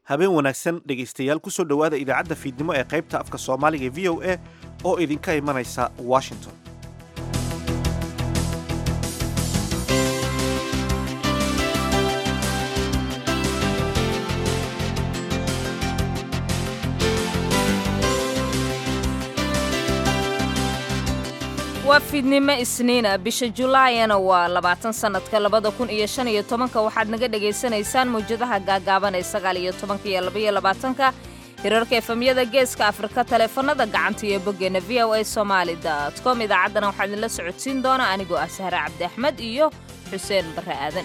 habeen wanaagsan dhegaystayaal kusoo dhowaada idaacadda fiidnimo ee qaybta afka soomaaliga ee v o a oo idinka imanaysa washington waa fiidnimo isniina bisha julaayana waa labaatan sannadka labada kun iyo shan iyo tobanka waxaad naga dhagaysanaysaan mawjadaha gaagaaban ee sagaal iyo tobanka iyo labaiyo labaatanka hirarka efemyada geeska afrika taleefanada gacanta iyo boggeena v o a somaali dot com idaacaddana waxaa idinla socodsiin doona anigoo ah sahre cabdi axmed iyo xuseen barre aadan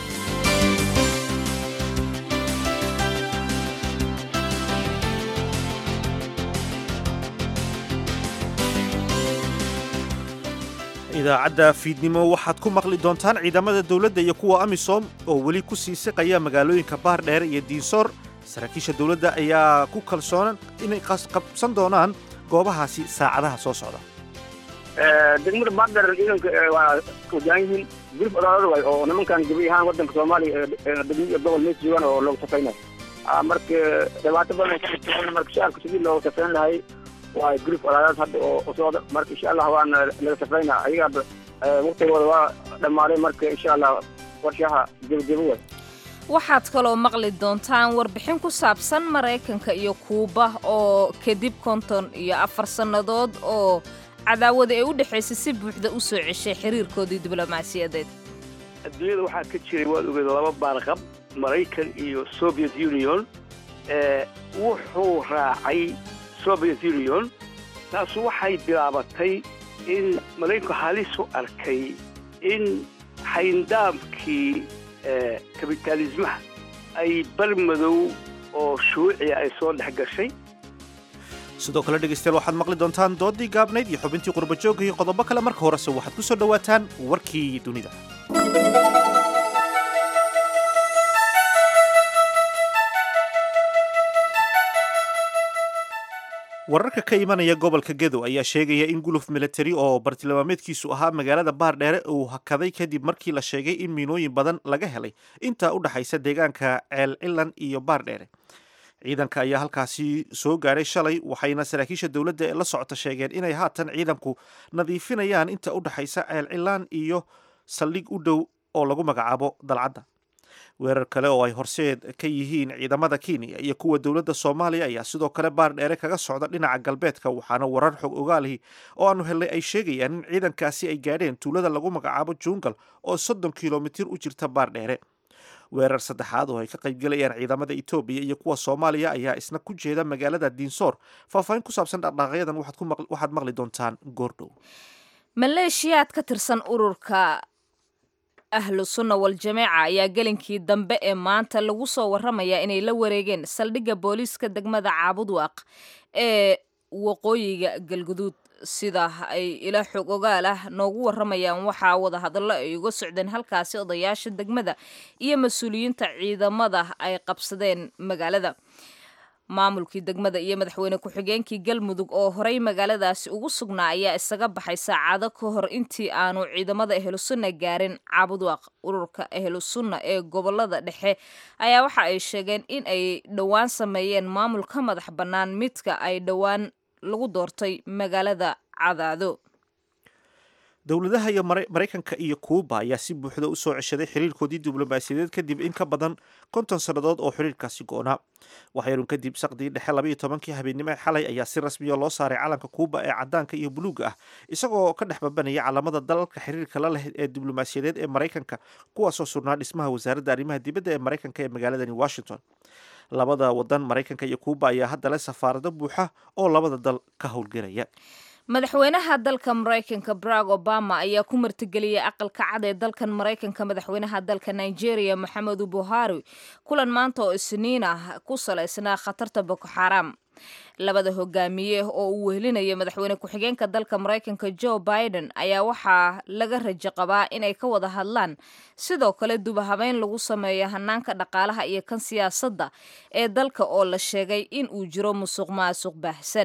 idaacadda fiidnimo waxaad ku maqli doontaan ciidamada dowladda iyo kuwa amisom oo weli ku sii siqaya magaalooyinka baar dheere iyo diinsoor saraakiisha dowladda ayaa ku kalsoonan inay qabsan doonaan goobahaasi saacadaha soo socda degmada baardheer ciidanka waa wajahan yihiin gurif odaalada waay oo nimankan gabi ahaan wadanka soomaaliya degmo iyo gobol mees joogaan oo loogu safaynayo marka dhibaato badan marka shacabka sidii looga safayn lahay waa gurif olaadaad hadda oo socda marka insha allah waana laga safaynaa ayaga waqtigooda waa dhammaaday marka insha allah warshaha gebagebo way waxaad kaloo maqli doontaan warbixin ku saabsan maraykanka iyo kuuba oo kadib konton iyo afar sannadood oo cadaawada ee u dhexaysay si buuxda u soo ceshay xiriirkoodii diblomaasiyadeed adduunyada waxaa ka jiray waad ogeed laba baarqab maraykan iyo soviet union wuxuu raacay soviet union taasu waxay bilaabatay in maraykanku halis u arkay in xayndaamkii kabitaalismaha ay bar madow oo shuuciya ay soo dhex gashay sidoo kale dhegaystayaal waxaad maqli doontaan doodii gaabnayd iyo xubintii qurbajoogga iyo qodobo kale marka horese waxaad ku soo dhowaataan warkii dunida wararka ka imanaya gobolka gedo ayaa sheegaya in guluf milatari oo bartilmaameedkiisu ahaa magaalada baardheere uu hakaday kadib markii la sheegay in miinooyin badan laga helay intaa u dhexaysa deegaanka ceel cilan iyo baardheere ciidanka ayaa halkaasi soo gaadhay shalay waxayna saraakiisha dowladda ee la socota sheegeen inay haatan ciidanku nadiifinayaan inta u dhexaysa ceel cilaan iyo saldhig u dhow oo lagu magacaabo dalcadda weerar kale oo ay horseed ka yihiin ciidamada kenya iyo kuwa dowladda soomaaliya ayaa sidoo kale baar dheere kaga socda dhinaca galbeedka waxaana warar xog ogaalihi oo aanu helnay ay sheegayaan in ciidankaasi ay gaadheen tuulada lagu magacaabo jungal oo soddon kilomitir u jirta baar dheere weerar saddexaad oo ay ka qaybgelayaan ciidamada etoobiya iyo kuwa soomaaliya ayaa isna ku jeeda magaalada diinsoor faahfaahin ku saabsan dhaqdhaqaaqyadan waxaad maqli doontaan goordhow maleeshiyaad ka tirsan ururka ahlu sunna wal jameeca ayaa gelinkii dambe ee maanta lagu soo warramayaa inay la wareegeen saldhigga booliiska degmada caabudwaaq ee waqooyiga galguduud sida ay ila xog ogaal ah noogu warramayaan waxaa wadahadallo ay uga socdeen halkaasi odayaasha degmada iyo mas-uuliyiinta ciidamada ay qabsadeen magaalada maamulkii degmada iyo madaxweyne ku-xigeenkii galmudug oo horey magaaladaasi ugu sugnaa ayaa isaga baxay saacado ka hor intii aanu ciidamada ehlusunna gaarin caabudwaaq ururka ehlusunna ee gobolada dhexe ayaa waxa ay sheegeen in ay dhowaan sameeyeen maamul ka madax bannaan midka ay dhowaan lagu doortay magaalada cadaado dowladaha iyo maraykanka iyo kuuba ayaa si buuxda u soo ceshaday xiriirkoodii diblomaasiyadeed kadib in ka badan konton sannadood oo xiriirkaasi go-naa waxyarun kadib saqdii dhexe labaiyo tobankii habeennimo ee xalay ayaa si rasmiya loo saaray calanka kuuba ee cadaanka iyo buluuga ah isagoo ka dhex babanaya calamada dalalka xiriirka la leh ee diblomaasiyadeed ee maraykanka kuwaasoo surnaa dhismaha wasaaradda arrimaha dibadda ee maraykanka ee magaaladani washington labada wadan maraykanka iyo kuuba ayaa hadda leh safaarado buuxa oo labada dal ka howlgelaya madaxweynaha dalka maraykanka barack obama ayaa ku martigeliyay aqalka cad ee dalkan maraykanka madaxweynaha dalka nigeria moxamedu buhari kulan maanta oo isniin ah ku salaysnaa khatarta boko xaram labada hogaamiye oo uu wehelinaya madaxweyne ku-xigeenka dalka maraykanka joe biden ayaa waxaa laga rajo qabaa inay ka wada hadlaan sidoo kale dubahabeyn lagu sameeyo hanaanka dhaqaalaha iyo kan siyaasadda ee dalka oo la sheegay in uu jiro musuq maasuq baahsan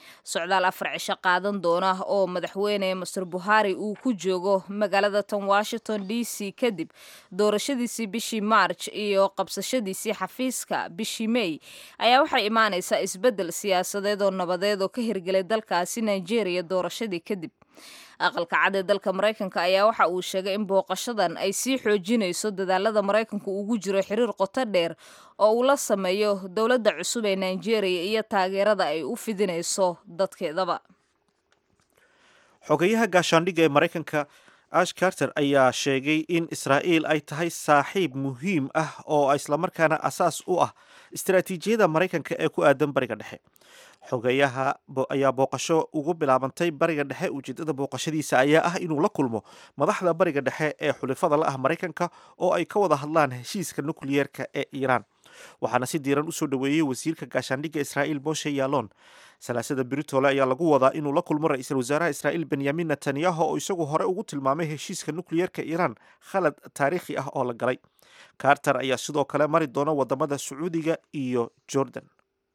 socdaal afar cisho qaadan doona oo madaxweyne master buhari uu ku joogo magaalada tan washington d c kadib doorashadiisii bishii march iyo qabsashadiisii xafiiska bishii may ayaa waxay imaanaysaa isbeddel siyaasadeed oo nabadeed oo ka hirgelay dalkaasi nigeria doorashadii kadib aqalka cad ee dalka maraykanka ayaa waxa uu sheegay in booqashadan ay sii xoojinayso dadaalada maraykanku ugu jiro xiriir qoto dheer oo uu la sameeyo dowladda cusub ee nigeria iyo taageerada ay u fidinayso dadkeedaba xogeyaha gaashaandhigga ee maraykanka ash carter ayaa sheegay in israa'iil ay tahay saaxiib muhiim ah oo islamarkaana asaas u ah istaraatiijiyada maraykanka ee ku aadan bariga dhexe xogeyaha ayaa booqasho ugu bilaabantay bariga dhexe ujeedada booqashadiisa ayaa ah inuu la kulmo madaxda bariga dhexe ee xulifada la ah maraykanka oo ay ka wada hadlaan heshiiska nukliyeerka ee iiraan waxaana si diiran usoo dhoweeyey wasiirka gaashaandhigga israa'iil moshe yaalon salaasada britole ayaa lagu wadaa inuu la kulmo ra-iisul wasaaraha israa'iil benyamin netanyahu oo isagu hore ugu tilmaamay heshiiska nukliyeerka iiraan khalad taariikhi ah oo la galay carter ayaa sidoo kale mari doona wadamada sacuudiga iyo jordan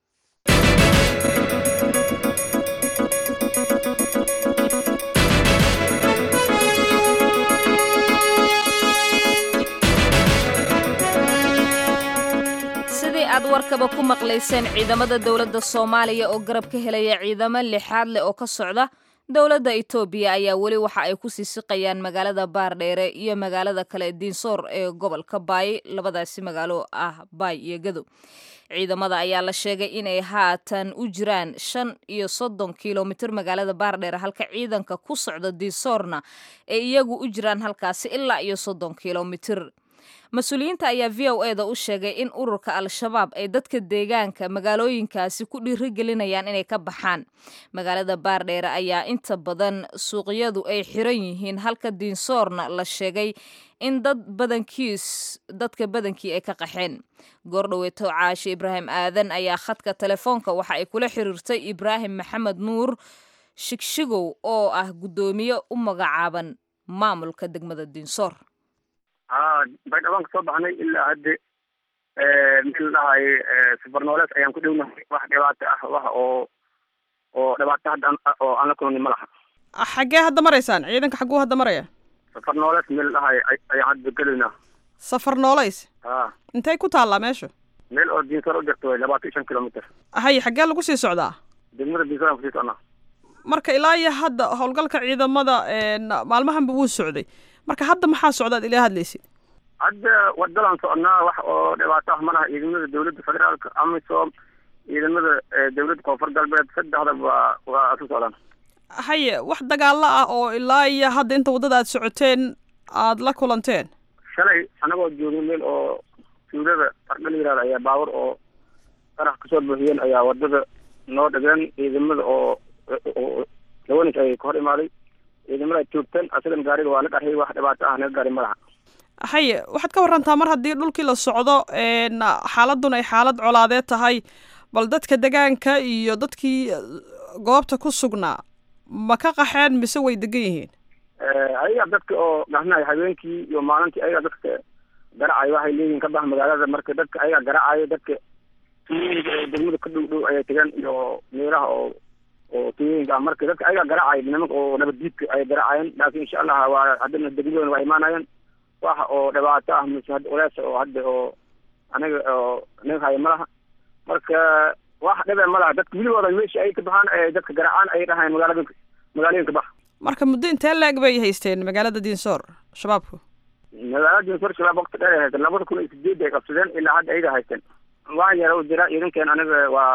sidii aad warkaba ku maqlayseen ciidamada dowladda soomaaliya oo garab ka helaya ciidamo lixaad leh oo ka socda dowladda etoobiya ayaa weli waxa ay ku siisiqayaan magaalada baardheere iyo magaalada kale diinsoor ee gobolka baay labadaasi magaalo ah baay iyo gadow ciidamada ayaa la sheegay inay haatan u jiraan shan iyo soddon kilomitir magaalada baardheere halka ciidanka ku socda diinsoorna ay iyagu u jiraan halkaasi ilaa iyo soddon kilomitir mas-uuliyiinta ayaa v o eda u sheegay in ururka al-shabaab ay dadka deegaanka magaalooyinkaasi ku dhiirigelinayaan inay ka baxaan magaalada baardheere ayaa inta badan suuqyadu ay xiran yihiin halka diinsoorna la sheegay in dad badankiis dadka badankii ay ka qaxeen goordhoweeto caashe ibraahim aadan ayaa khadka telefoonka waxa ay kula xiriirtay ibraahim maxamed nuur shigshigow oo ah guddoomiye u magacaaban maamulka degmada diinsoor haa baydhawaan ka soo baxnay ilaa hadde meel dhahay safarnoolees ayaan ku dhownahay wax dhibaato ah wax oo oo dhibaato hadda oo aan la kulani ma laha xaggee hadda maraysaan ciidanka xagguu hadda maraya safarnoolees meel dhahay ayaan hadda gelaynaa safar noolays haa intay ku taallaa meesha meel oo diinsar u jirto way labaatan iyo shan kilomitr haye xaggee lagu sii socdaa degmada diinsar aan kusii socnaa marka ilaa iyo hadda howlgalka ciidamada maalmahanba wuu socday marka hadda maxaa socdaad ilaa hadlaysid hadda wadalaan socnaa wax oo dhibaato ah ma laha ciidamada dawladda federaalka amisom ciidamada dawladda koonfur galbeed saddexda waa waa isu socdaan haye wax dagaalo ah oo ilaa iyo hadda inta waddada aad socoteen aad la kulanteen shalay anagoo joogay meel oo suudada ardha la yihahda ayaa baawar oo qarax kasoo buuxiyeen ayaa wadada noo dhigeen ciidamada oo lawanis ay ka hor imaaday ciidamada joogteen asagan gaariga waa la qarxiyay wax dhibaato ah naga gaari madaxa haye waxaad ka warantaa mar haddii dhulkii la socdo xaaladun ay xaalad colaadeed tahay bal dadka degaanka iyo dadkii goobta ku sugnaa ma ka qaxeen mise way degan yihiin ayaga dadka oo dhahnayo habeenkii iyo maalintii ayaga dadka garacayo waxay leeyihiin ka bax magaalada marka dadka ayaga garacayo dadka tuyooyinka oo degmada ka dhow dhow ayay tegeen iyo meelaha oo oo tuyooyinka ah marka dadka ayaga garacayo nimanka oo nabaddiidka ayay garacayen laakiin insha allah waa haddana degmadooda waa imaanayeen wax oo dhibaato ah mise hadda walaasha oo hadda oo aniga oo naga hayo malaha marka wax dhibe malaha dadka weligooda meesha ay ka baxaan ee dadka garacaan ay dhahayn magaalada magaalooyinka bax marka muddo intee laeg bay haysteen magaalada diinsoor shabaabku magaalada diinsoor shabaab waqti dheer ay haysteen labada kun iyo sideed ay qabsadeen ilaa hadda ayaga haysteen wax yara u jira idinkeen aniga waa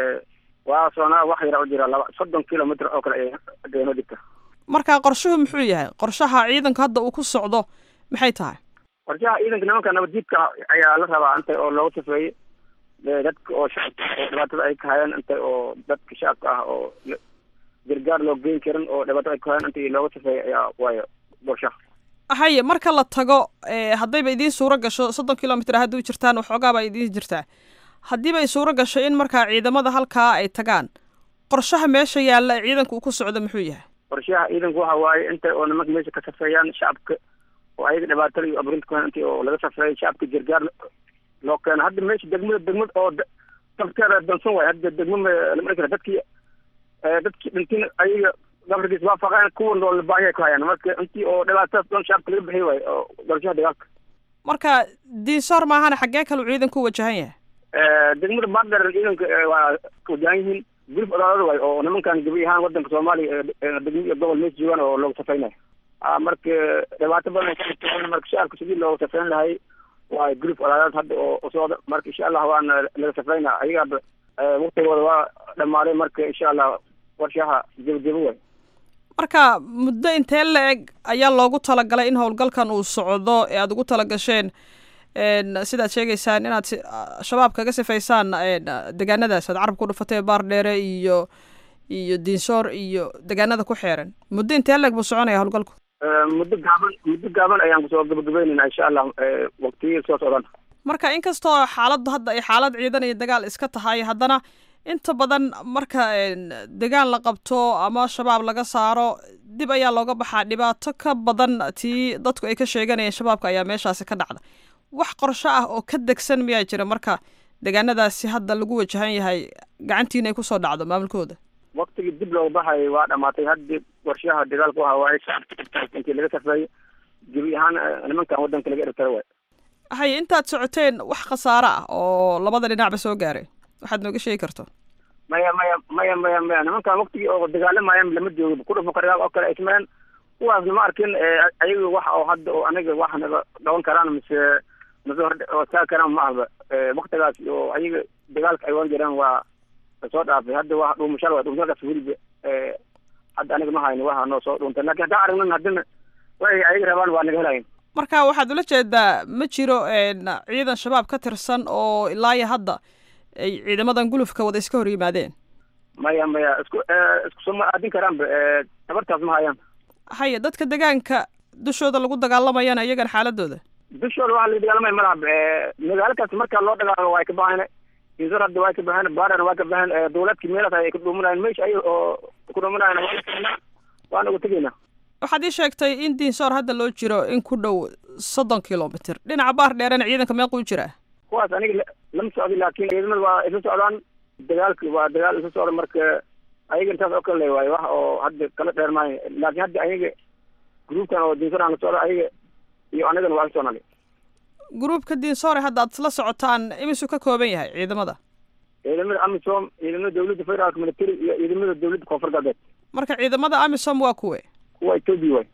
waa soonaa wax yara u jira laba soddon kilomitr oo kale ay deeno dhigta marka qorshuhu muxuu yahay qorshaha ciidanku hadda uu ku socdo maxay tahay qorshaha ciidanka nimanka nabaddiidka ayaa la rabaa inta oo looga safeeyey dadka oo shacabka oo dhibaatada ay kahayeen inta oo dadka shacabka ah oo gargaar loo geyn karin oo dhibaatada ay kahayeen inta looga safeeyey ayaa waayo qorshaha haye marka la tago haddayba idiin suuro gasho soddon kilomitr hadduu jirtaan waxoogaa baa idiin jirtaa haddiiba ay suuro gasho in markaa ciidamada halkaa ay tagaan qorshaha meesha yaalla ee ciidanka uu ku socdo muxuu yahay qorshaha ciidanku waxa waaye inta oo nimanka meesha ka safeeyaan shacabka oo ayaga dhibaatada iyo aburinta ku intii oo laga safreeyo shacabka gargaar loo keeno hadda meesha degmada degmad oo dafteeda dansan waay hadda degma lama kara dadkii dadkii dhintin ayaga gabarkiis waafaqeen kuwa nool baahiya ku hayaan marka intii oo dhibaatadaas dhan shacabka laga bixiy waayo oo doorashaha dagaalka marka diinsoor maahana xaggee kaluu ciidanku u wajahan yahay degmada baardheer ciidanka waa wajahan yihiin gurif odaalada waay oo nimankan gabi ahaan wadanka soomaaliya degmo iyo gobol mees joogaan oo loogu safaynayo marka dhibaato badan marka shacabka sidii loogu safayn lahay waa gurif odaalad hadda oo socda marka insha allah waana laga safayna ayagaaba waktigooda waa dhamaaday marka insha allah warshaha gebagebo waay marka muddo intee la eg ayaa loogu talagalay in howlgalkan uu socdo ee aada ugu talagasheen sidaad sheegaysaan inaad shabaab kaga sifaysaan degaanadaas aad carabka u dhufatay baar dheere iyo iyo diinsoor iyo degaanada ku xeeran muddo intee la eg buu soconaya howlgalku muddo gaaban muddo gaaban ayaan kusoo gabagabeynayna insha allah waktiyii soo socdan marka inkastoo xaaladdu hadda ay xaalad ciidan iyo dagaal iska tahay haddana inta badan marka degaan la qabto ama shabaab laga saaro dib ayaa looga baxaa dhibaato ka badan tii dadku ay ka sheeganayeen shabaabka ayaa meeshaasi ka dhacda wax qorsho ah oo ka degsan miyaa jira marka degaanadaasi hadda lagu wajahan yahay gacantiina ay kusoo dhacdo maamulkooda waktigii dib looga baxay waa dhamaatay haddi warshaha dagaalku ahaa waay shacabka intii laga safeeyey gebi ahaan nimankan wadanka laga ertara waay haye intaad socoteen wax khasaaro ah oo labada dhinacba soo gaaray waxaad nooga sheegi karto maya maya maya maya maya nimankan waktigii oo dagaalamayan lama joogo kudhufo qaryaal oo kale ay sameeyeen kuwaasna ma arkin ayaga wax oo hadda oo aniga wax naga dhawan karaan mise mise hor taagi karaan ma ahba waktigaas oo ayaga dagaalka ay wan jireen waa soo dhaafay hadda waa dhuumashaal waa dhuumashalkaas weliba hadda aniga ma hayno waxa noo soo dhuuntay lakin haddaan aragnan haddana waxay ayaga rabaan waa naga helayin marka waxaad ula jeedaa ma jiro ciidan shabaab ka tirsan oo ilaayo hadda ay ciidamadan gulufka wada iska hor yimaadeen maya maya isku isku soo ma aadin karaanba tabartaas ma hayaan haye dadka degaanka dushooda lagu dagaalamayana iyagana xaaladooda dushooda waxa laga dagaalamaya malaha magaalo kaas marka loo dagaalamo waa ka baxeen insar hadda waa ka baxeen baarana waa ka baxeen dawladkii meelaas ay ka dhuumanayeen meesha ay oo ku dhuumanayeen waa waana uga tegaynaa waxaad ii sheegtay in diinsoor hadda loo jiro in ku dhow soddon kilomitr dhinaca baar dheerena ciidanka meequu jiraa kuwaas aniga lama socdi laakin ciidamada waa isla socdaan dagaalki waa dagaal isla socda marka ayaga intaas oo kale le waayo wax oo hadda kala dheer maayo laakin hadda ayaga gruubkan oo diinsoor aan la socdo ayaga iyo anigana waa la socnali gruubka diinsoore hadda aad isla socotaan imisuu ka kooban yahay ciidamada ciidamada amisom ciidamada dawladda federaalka military iyo ciidamada dawladda koonfur galbeed marka ciidamada amisom waa kuwe kuwa etoobiya waay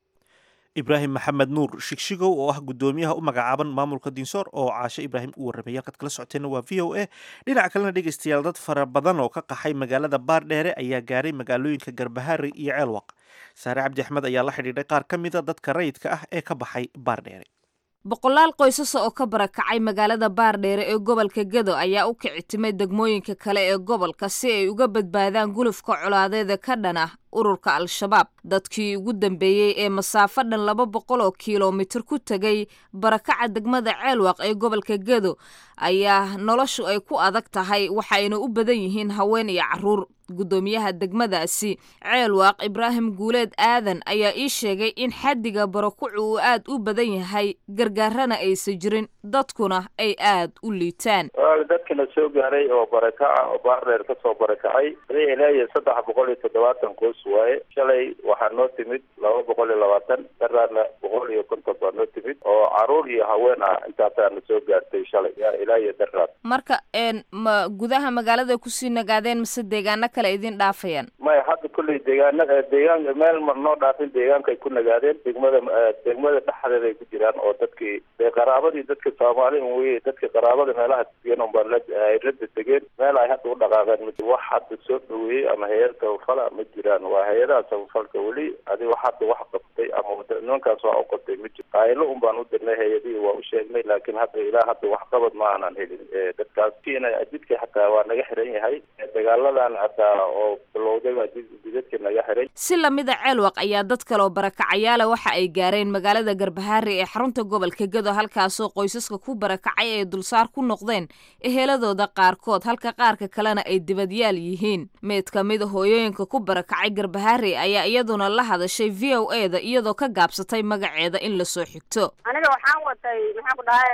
ibraahim maxamed nuur shigshigow oo ah guddoomiyaha u magacaaban maamulka diinsoor oo caashe ibraahim u warramay halkaad kala socoteenna waa v o a dhinaca kalena dhegeystayaal dad fara badan oo ka qaxay magaalada baardheere ayaa gaaray magaalooyinka garbahaari iyo ceelwaq saare cabdi axmed ayaa la xidhiidhay qaar ka mida dadka rayidka ah ee ka baxay baardheere boqolaal qoysasa oo ka barakacay magaalada baardheere ee gobolka gedo ayaa u kici timay degmooyinka kale ee gobolka si ay uga badbaadaan gulufka colaadeeda ka dhan ah ururka al-shabaab dadkii ugu dambeeyey ee masaafo dhan laba boqol oo kilomitir ku tegay barakaca degmada ceelwaq ee gobolka gedo ayaa noloshu ay ku adag tahay waxayna u badan yihiin haween iyo caruur guddoomiyaha degmadaasi ceelwaaq ibraahim guuleed aadan ayaa ii sheegay in xaddiga barakucu uu aad u badan yahay gargaarana aysan jirin dadkuna ay aad u liitaan dadkana soo gaaray oo barakaca oo baardheer ka soo barakacay ilaayo saddex boqol iyo toddobaatan qoys waaye shalay waxaa noo timid laba boqol iyo labaatan daraarna boqol iyo konton baa noo timid oo caruur iyo haween ah intaasaa na soo gaartay shalay yaa ilaayo daraar marka ma gudaha magaalada kusii nagaadeen mase deegaano kale idin dhaafayaan maya hadda kulley deegaana deegaanka meel mar noo dhaafin deegaankay ku nagaadeen degmada degmada dhexdeeda ay ku jiraan oo dadkii dee qaraabadii dadka soomaali un weye dadka qaraabada meelaha degan un baa ay rada degeen meel ay hadda u dhaqaaqeen ma wax hadda soo dhaweeyey ama hay-ad tabafala ma jiraan waa hay-adaha tabafalka weli adi wax hadda wax qabtay ama nimankaas waa u qabtay ma jiro qaaylo un baan u dirnay hay-adihii waa u sheegnay laakiin hadda ilaa hadda wax qabad ma aanan helin dadkaas kiina jidka xataa waa naga xiran yahay dagaaladan hataa oo bilowday waa jidadka naga xiray si lamida ceelwaq ayaa dad kaleoo barakacayaala waxa ay gaareen magaalada garbahaari ee xarunta gobolka gedo halkaasoo qoysaska ku barakacay ay dulsaar ku noqdeen eheladooda qaarkood halka qaarka kalena ay dibadyaal yihiin meed ka mida hooyooyinka ku barakacay garbahaari ayaa iyaduna la hadashay v o e da iyadoo ka gaabsatay magaceeda in lasoo xigto aniga waxaan watay maxaan ku dhahay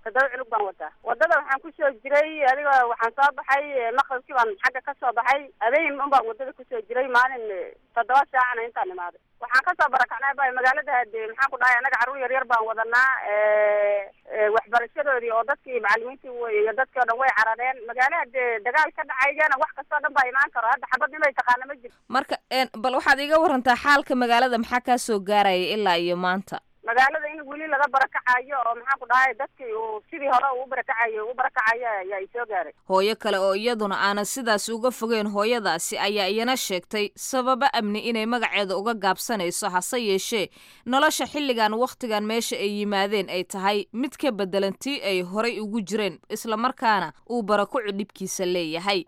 toddoba cunug baan wataa wadada waxaan kusoo jiray adiga waxaan soo baxay maqribkii baan xagga ka soo baxay habeen un baan wadada kusoo jiray maalin toddoba saacana intaan imaaday waxaan kasoo barakacnay ba magaalada hade maxaan ku dhahay annaga carruur yar yar baan wadanaa waxbarashadoodii oo dadkii macalimiintii iyo dadkii o dhan way carareen magaala hadee dagaal ka dhacaygana wax kastoo dhan baa imaan karo hadda xabad nimay taqaana ma jirto marka bal waxaad iga warantaa xaalka magaalada maxaa kaa soo gaaraya ilaa iyo maanta magaalada in weli laga barakacayo oo maxaan ku dhahay dadkii uu sidii hore uu barakacayo u barakacayo ayaa isoo gaaray hooyo kale oo iyaduna aanan sidaas uga fogeyn hooyadaasi ayaa iyana sheegtay sababo amni inay magaceeda uga gaabsanayso hase yeeshee nolosha xilligan wakhtigan meesha ay yimaadeen ay tahay mid ka bedelan tii ay horay ugu jireen islamarkaana uu barakucu dhibkiisa leeyahay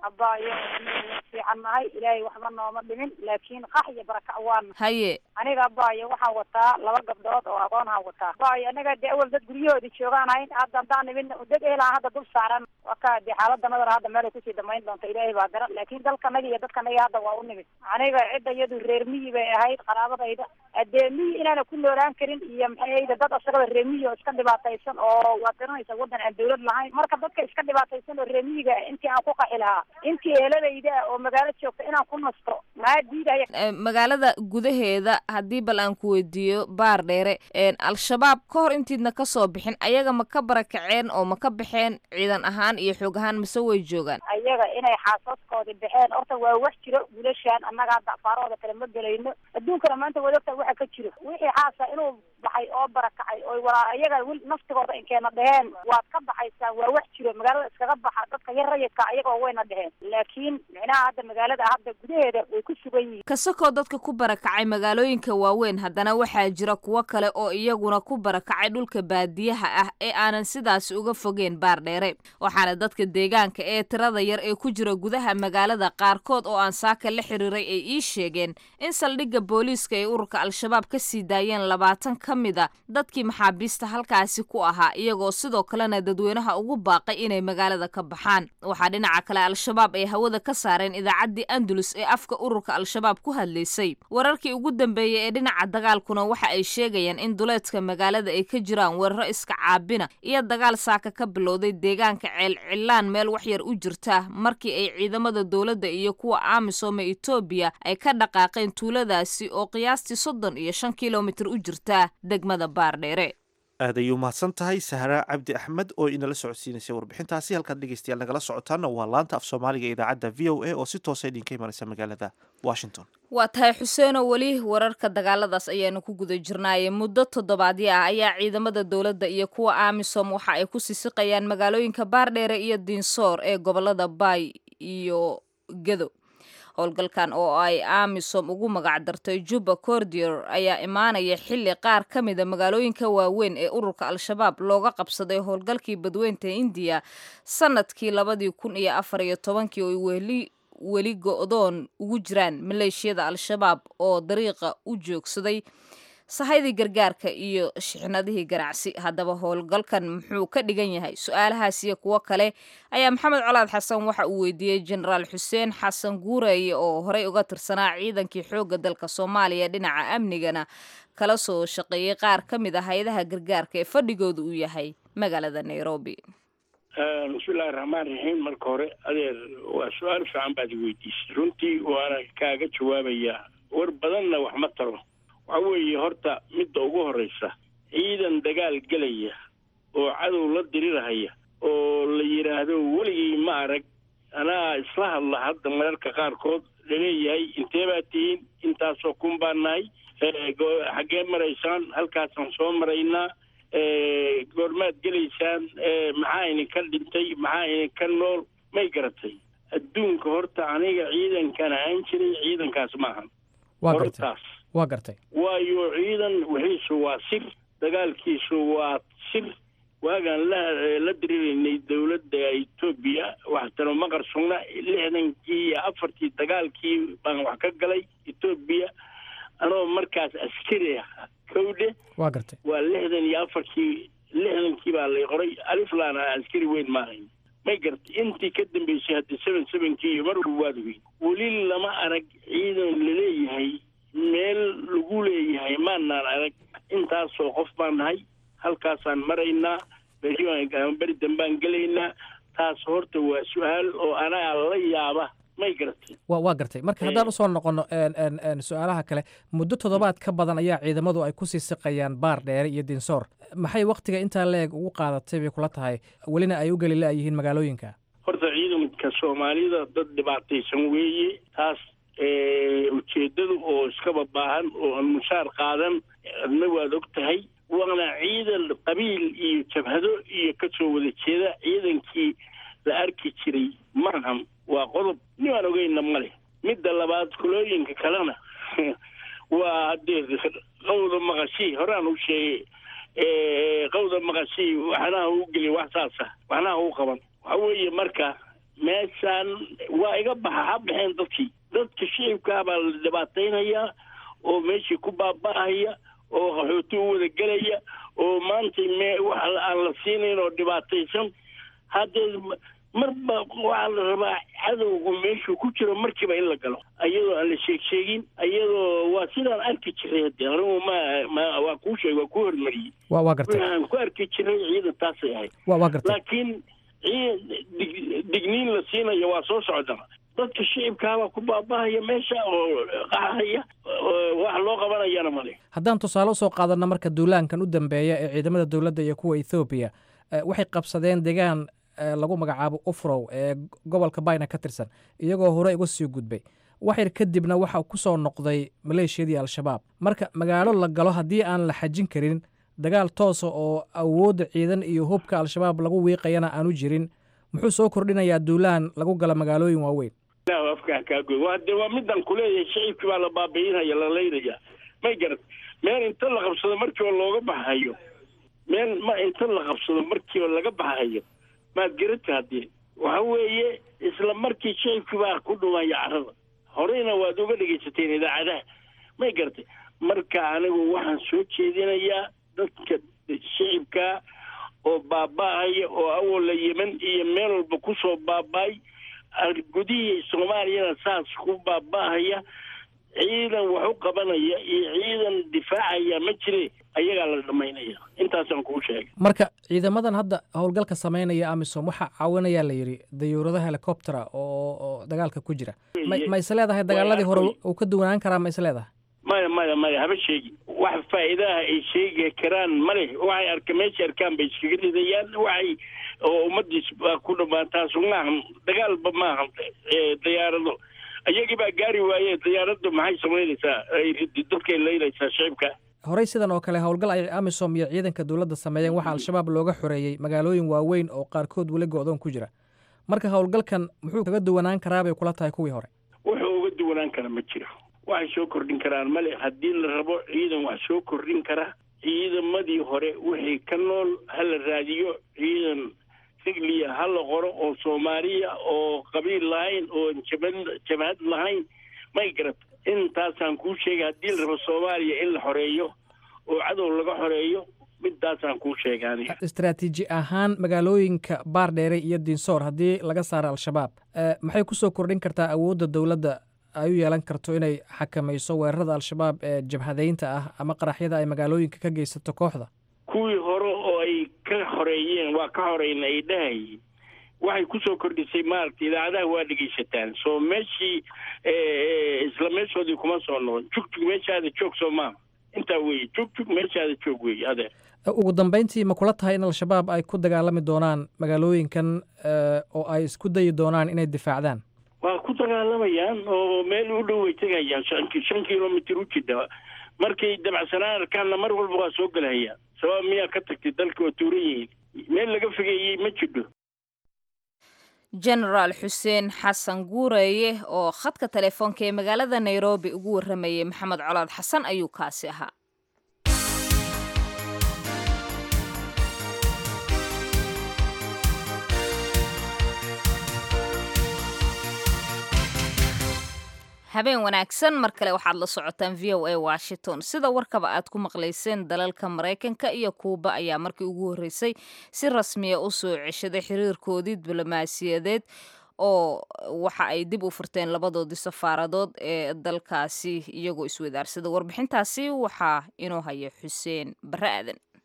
fiican nahay ilaahay waxba nooma dhimin laakiin qax iyo barakac waana haye aniga abaayo waxaan wataa laba gabdhood oo aqoonhaan wataa abaayo anaga dee awal dad guryahoodii joogaan hayn hadda haddaan nimid dad ehelaan hadda dul saaran waka dee xaaladanadana hadda meelay kusii damayn doonta ilaahay baa garan laakiin dalkanaga iyo dadkanaga hadda waa u nimid aniga cidda iyadu reer miyi bay ahayd qaraabadayda dee miyi inaana ku noolaan karin iyo maxayda dad asagaba reer miyi oo iska dhibaataysan oo waad garanaysa waddan aan dawlad lahayn marka dadka iska dhibaataysan oo reer miyiga intii aan ku qaxi lahaa intii eheladayda oo magaalo joogta inaan ku nasto maa diidaya magaalada gudaheeda haddii bal aan ku weydiiyo baar dheere al-shabaab ka hor intiidna ka soo bixin ayaga ma ka barakaceen oo ma ka baxeen ciidan ahaan iyo xoog ahaan mise way joogaan ayaga inay xaasaskoodi baxeen horta waa wax jiro wiilashaan annaga hadda afaarahooda kale ma gelayno adduunkana maanta wadogta waxa ka jiro wixii xaasa inuu baxay oo barakacay oy walaa iyaga wil naftigooda inkeena dheheen waad ka baxaysaa waa wax jiro magaalada iskaga baxa dadka yar rayidka ayagoo wayna dheheen laakiin micnaha hadda magaalada hadda gudaheeda way ku sugan yihiin kasakoo dadka ku barakacay magaalooyinka waaweyn haddana waxaa jira kuwo kale oo iyaguna ku barakacay dhulka baadiyaha ah ee aanan sidaas uga fogeen baar dheere waxaana dadka deegaanka ee tirada yar ee ku jira gudaha magaalada qaarkood oo aan saaka la xiriiray ay ii sheegeen in saldhigga booliiska ay ururka al-shabaab ka sii daayeen labaatan ka mid a dadkii maxaabiista halkaasi ku ahaa iyagoo sidoo kalena dadweynaha ugu baaqay inay magaalada ka baxaan waxaa dhinaca kale al-shabaab ay hawada ka saareen idaacaddii andalus ee afka ururka al-shabaab ku hadlaysay wararkii ugu dambeeyey ee dhinaca dagaalkuna waxa ay sheegayaan in duleedka magaalada ay ka jiraan weeraro iska caabina iyo dagaal saaka ka bilowday deegaanka ceelcilaan meel waxyar u jirta markii ay ciidamada dowladda iyo kuwa amisom ee etoobiya ay ka dhaqaaqeen tuuladaasi oo qiyaastii soddon iyo shan kilomitir u jirta degmada baardheere aad ayay umahadsan tahay sahra cabdi axmed oo inala socodsiinaysay warbixintaasi halkaad dhegeystayaal nagala socotaana waa laanta af soomaaliga idaacadda v o a oo si toosa idinka imanaysa magaalada washington waa tahay xuseenoo weli wararka dagaaladaas ayaanu ku guda jirnaaye muddo toddobaadyo ah ayaa ciidamada dowladda iyo kuwa amisom waxa ay ku sisiqayaan magaalooyinka baardheere iyo diinsoor ee gobolada baay iyo gedo howlgalkan oo ay amisom ugu magac dartay juba cordior ayaa imaanaya xilli qaar ka mida magaalooyinka waaweyn ee ururka al-shabaab looga qabsaday howlgalkii badweynta indiya sanadkii labadii kun iyo afar iyo tobankii oo weli weli go-doon ugu jiraan maleeshiyada al-shabaab oo dariiqa u joogsaday sahaydii gargaarka iyo shixnadihii ganacsi haddaba howlgalkan muxuu ka dhigan yahay su-aalahaas iyo kuwo kale ayaa maxamed colaad xasan waxa uu weydiiyey jenaraal xuseen xasan guureeye oo horey uga tirsanaa ciidankii xoogga dalka soomaaliya dhinaca amnigana kala soo shaqeeyey qaar ka mid ah hay-adaha gargaarka ee fadhigooda uu yahay magaalada nairobi bismillahi raxmaan raxiim marka hore adeer waa su-aal fiican baad weydiisay runtii waana kaaga jawaabayaa war badanna wax ma taro waxa weeye horta midda ugu horreysa ciidan dagaal gelaya oo cadow la dirirahaya oo la yidhaahdo weligay ma arag anaa isla hadla hadda mararka qaarkood laleeyahay intee baa tihiin intaasoo kun baa nahay xaggee maraysaan halkaasaan soo maraynaa goormaad gelaysaan maxaa idinka dhintay maxaa idinka nool may garatay adduunka horta aniga ciidankan ahaan jiray ciidankaas maahan hortaas waa gartay waayo ciidan wixiisu waa sir dagaalkiisu waa sir waagaan la la diriraynay dowladda etoobiya waxtano ma qarsugna lixdankii iyo afartii dagaalkii baan wax ka galay etoobiya anoo markaas askari ah kowdhe waa gartay waa lixdan iyo afarkii lixdankii baa lay qoray aliflaan ah askari weyn maahayn may gartay intii ka dambeysay hadda seven sevenkii iyo mar walba waad ogeyn weli lama arag ciidan laleeyahay meel lagu leeyahay maanaan arag intaasoo qof baan nahay halkaasaan maraynaa berri ama beri dambaan gelaynaa taas horta waa su-aal oo anaga la yaaba may garatay wa waa gartay marka haddaan usoo noqono su-aalaha kale muddo toddobaad ka badan ayaa ciidamadu ay kusii siqayaan baar dheere iyo dinsoor maxay waktiga intaa la-eg ugu qaadatay bay kula tahay welina ay u geli la-yihiin magaalooyinka horta ciidanka soomaalida dad dhibaataysan weeye taas ujeedadu oo iskaba baahan oo aan mushaar qaadan adna waad og tahay waana ciidan qabiil iyo jabhado iyo kasoo wada jeeda ciidankii la arki jiray maahan waa qodob nimaan ogeyna male midda labaad kulooyinka kalena waa haddee qawda maqashii horaan u sheegay qawda maqashii waxnaha u geli wax saasa waxnaha u qaban waxa weeye marka meeshaan waa iga baxa ha baxeen dadkii dadka shicibkaa baa la dhibaataynayaa oo meeshii ku baaba'ahaya oo qaxooti u wada gelaya oo maanta me wax aan la siinayn oo dhibaataysan haddee marba waxaa la rabaa cadowgu meeshuu ku jiro markiiba in la galo ayadoo aan la sheeg sheegin ayadoo waa sidaan arki jiray hadde anigu ma ma waa kuu sheeg waa kuu hormariyey wa waa gartay waxaan ku arki jiray ciidan taasay ahayd wa waa gartay laakiin dig digniin la siinayo waa soo socda dadka shicibkaabaa ku baabahaya meesha oo qaxaya wax loo qabanayana male haddaan tusaale usoo qaadanno marka duulaankan u dambeeya ee ciidamada dowladda iyo kuwa ethoobiya waxay qabsadeen deegaan lagu magacaabo ufrow ee gobolka bayna ka tirsan iyagoo hore uga sii gudbay waxyar kadibna waxa ku soo noqday maleeshiyadii al-shabaab marka magaalo la galo haddii aan la xajin karin dagaal toosa oo awoodda ciidan iyo hubka al-shabaab lagu wiiqayana aanu jirin muxuu soo kordhinayaa duulaan lagu gala magaalooyin waaweyn afkaa kaagoy waa de waa midaan kuleeyahay shicibkii baa la baabi'inaya la laynaya may garat meel inta la qabsado markiiba looga baxayo meel ma inta la qabsado markiiba laga baxayo maad garata haddee waxa weeye isla markii shicibkii baa ku dhumaya carada horeyna waad uga dhegaysateen idaacadaha may garatay marka anigu waxaan soo jeedinayaa dadka shicibkaa oo baaba'aya oo awola yeman iyo meel walba kusoo baaba'ay gudihii soomaaliyana saas ku baaba'ahaya ciidan wax u qabanaya iyo ciidan difaacaya ma jire ayagaa la dhamaynaya intaasaan kuu sheegay marka ciidamadan hadda howlgalka samaynaya amisom waxaa caawinayaa la yidhi dayuuradaha helicoptera oo oo dagaalka ku jira ma ma is leedahay dagaaladii hore uu ka duwanaan karaa ma is leedahay maya maya maya haba sheegi wax faa'iidaha ay sheegi karaan ma leh waxay arka meesha arkaan bay iskaga ridayaan waxay oo ummadiis baa ku dhamaan taasu maahan dagaalba maahan diyaarado iyagii baa gaari waaye diyaaraddu maxay samaynaysaa ay dadkay laynaysaa shicibka horey sidan oo kale howlgal ay amisom iyo ciidanka dowladda sameeyeen waxaa al-shabaab looga xoreeyey magaalooyin waaweyn oo qaarkood weli go-doon ku jira marka howlgalkan muxuu kaga duwanaan karaa bay kula tahay kuwii hore wuxuu uga duwanaan kara ma jiro waxay soo kordhin karaan male haddii la rabo ciidan wax soo kordhin kara ciidamadii hore wixii ka nool ha la raadiyo ciidan rigliya ha la qoro oo soomaaliya oo qabiil lahayn oo jabad jabhad lahayn may garat intaasaan kuu sheegay haddii la rabo soomaaliya in la xoreeyo oo cadow laga xoreeyo midaasaan kuu sheegay aniga istaraatiiji ahaan magaalooyinka baardheere iyo dinsoor haddii laga saaro al-shabaab maxay kusoo kordhin kartaa awoodda dowladda ay u yeelan karto inay xakamayso weerarada al-shabaab ee jabhadeynta ah ama qaraxyada ay magaalooyinka ka geysato kooxda kuwii hore oo ay ka xoreeyeen waa ka horeyna ay dhahayeen waxay kusoo kordhisay maaragtay idaacadaha waa dhegaysataan soo meeshii isla meeshoodii kuma soo noqon jugjug meeshaada joog soo maaha intaa weeye jugjug meeshaada joog weeye adeer ugu dambeyntii ma kula tahay in al-shabaab ay ku dagaalami doonaan magaalooyinkan oo ay isku dayi doonaan inay difaacdaan waa ku dagaalamayaan oo meel u dhow way tegayaan shan kilomitr u jidha markay dabacsanaan arkaanna mar walba waa soo gelhayaan sabab miyaa ka tagtay dalka oo tuuran yihiin meel laga fogeeyey ma jidho genaraal xuseen xasan guureeye oo khadka telefoonka ee magaalada nairobi ugu warramayay maxamed colaad xasan ayuu kaasi ahaa habeen wanaagsan mar kale waxaad la socotaan v o a washington sida warkaba aad ku maqlayseen dalalka maraykanka iyo kuuba ayaa markii ugu horreysay si rasmiya u soo ceshaday xiriirkoodii diblomaasiyadeed oo waxa ay dib u furteen labadoodii safaaradood ee dalkaasi iyagoo iswadaarsada warbixintaasi waxaa inoo haya xuseen bare aadan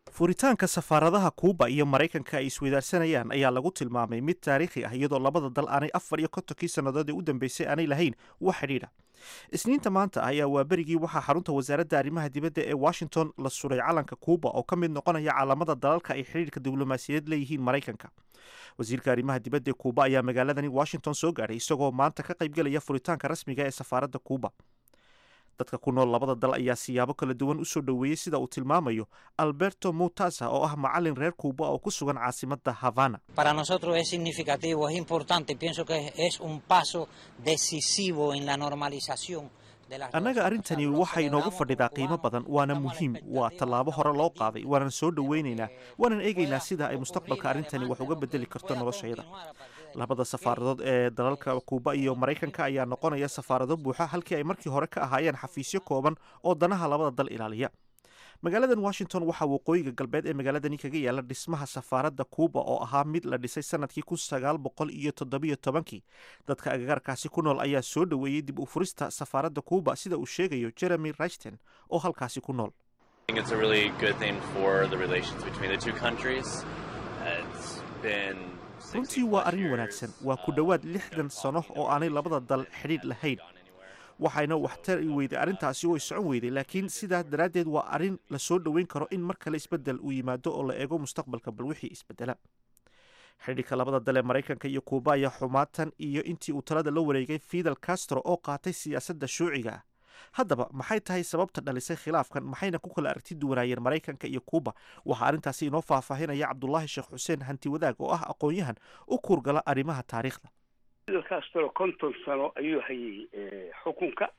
furitaanka safaaradaha kuuba iyo maraykanka ay isweydaarsanayaan ayaa lagu tilmaamay mid taariikhi ah iyadoo labada dal aanay afar iyo kontonkii sannadood ee u dambeysay aanay lahayn wax xidhiidha isniinta maanta ayaa waa berigii waxaa xarunta wasaaradda arrimaha dibadda ee washington la suray calanka kuuba oo ka mid noqonaya calaamada dalalka ay xidhiidhka diblomaasiyadeed leeyihiin maraykanka wasiirka arrimaha dibadda ee kuuba ayaa magaaladani washington soo gaadhay isagoo maanta ka qaybgelaya furitaanka rasmiga ee safaaradda kuuba dadka ku nool labada dal ayaa siyaabo kala duwan usoo dhoweeyey sida uu tilmaamayo alberto mutasa oo ah macalin reer kuuba oo ku sugan caasimadda havana Para nosotros es significativo, es importante, pienso que es un paso decisivo en la normalización de las annaga arrintani waxay inoogu fadhidaa qiimo badan waana muhiim waa tallaabo hore loo qaaday waanan soo dhoweynaynaa waanan eegaynaa sida ay mustaqbalka arrintani wax uga bedeli karto noloshayada labada safaaradood ee dalalka kuuba iyo maraykanka ayaa noqonaya safaarado buuxa halkii ay markii hore ka ahaayeen xafiisyo kooban oo danaha labada dal ilaaliya magaaladan washington waxaa waqooyiga galbeed ee magaaladani kaga yaala dhismaha safaaradda kuuba oo ahaa mid la dhisay sanadkii kun sagaal boqol iyo toddobiyo tobankii dadka agagaarkaasi ku nool ayaa soo dhoweeyey dib u furista safaaradda kuuba sida uu sheegayo jeremy rashton oo halkaasi ku nool I think it's a really good thing for the relations between the two countries. Uh, It's been runtii waa arrin wanaagsan waa ku dhowaad lixdan sano oo aanay labada dal xidhiidh lahayn waxayna waxtari weyday arrintaasi way socon weyday laakiin sidaa daraaddeed waa arrin la soo dhoweyn karo in mar kale isbeddel uu yimaado oo la eego mustaqbalka bal wixii isbeddela xidhiidhka labada dal ee maraykanka iyo kuuba ayaa xumaatan iyo intii uu talada la wareegay fidel castro oo qaatay siyaasadda shuuciga ah haddaba maxay tahay sababta dhalisay khilaafkan maxayna ku kala aragti duwanaayeen maraykanka iyo kuuba waxaa arrintaasi inoo faahfaahinaya cabdulaahi sheekh xuseen hanti wadaag oo ah aqoon-yahan u kuurgala arrimaha taariikhda fidel castro konton sano ayuu hayay eh, xukunka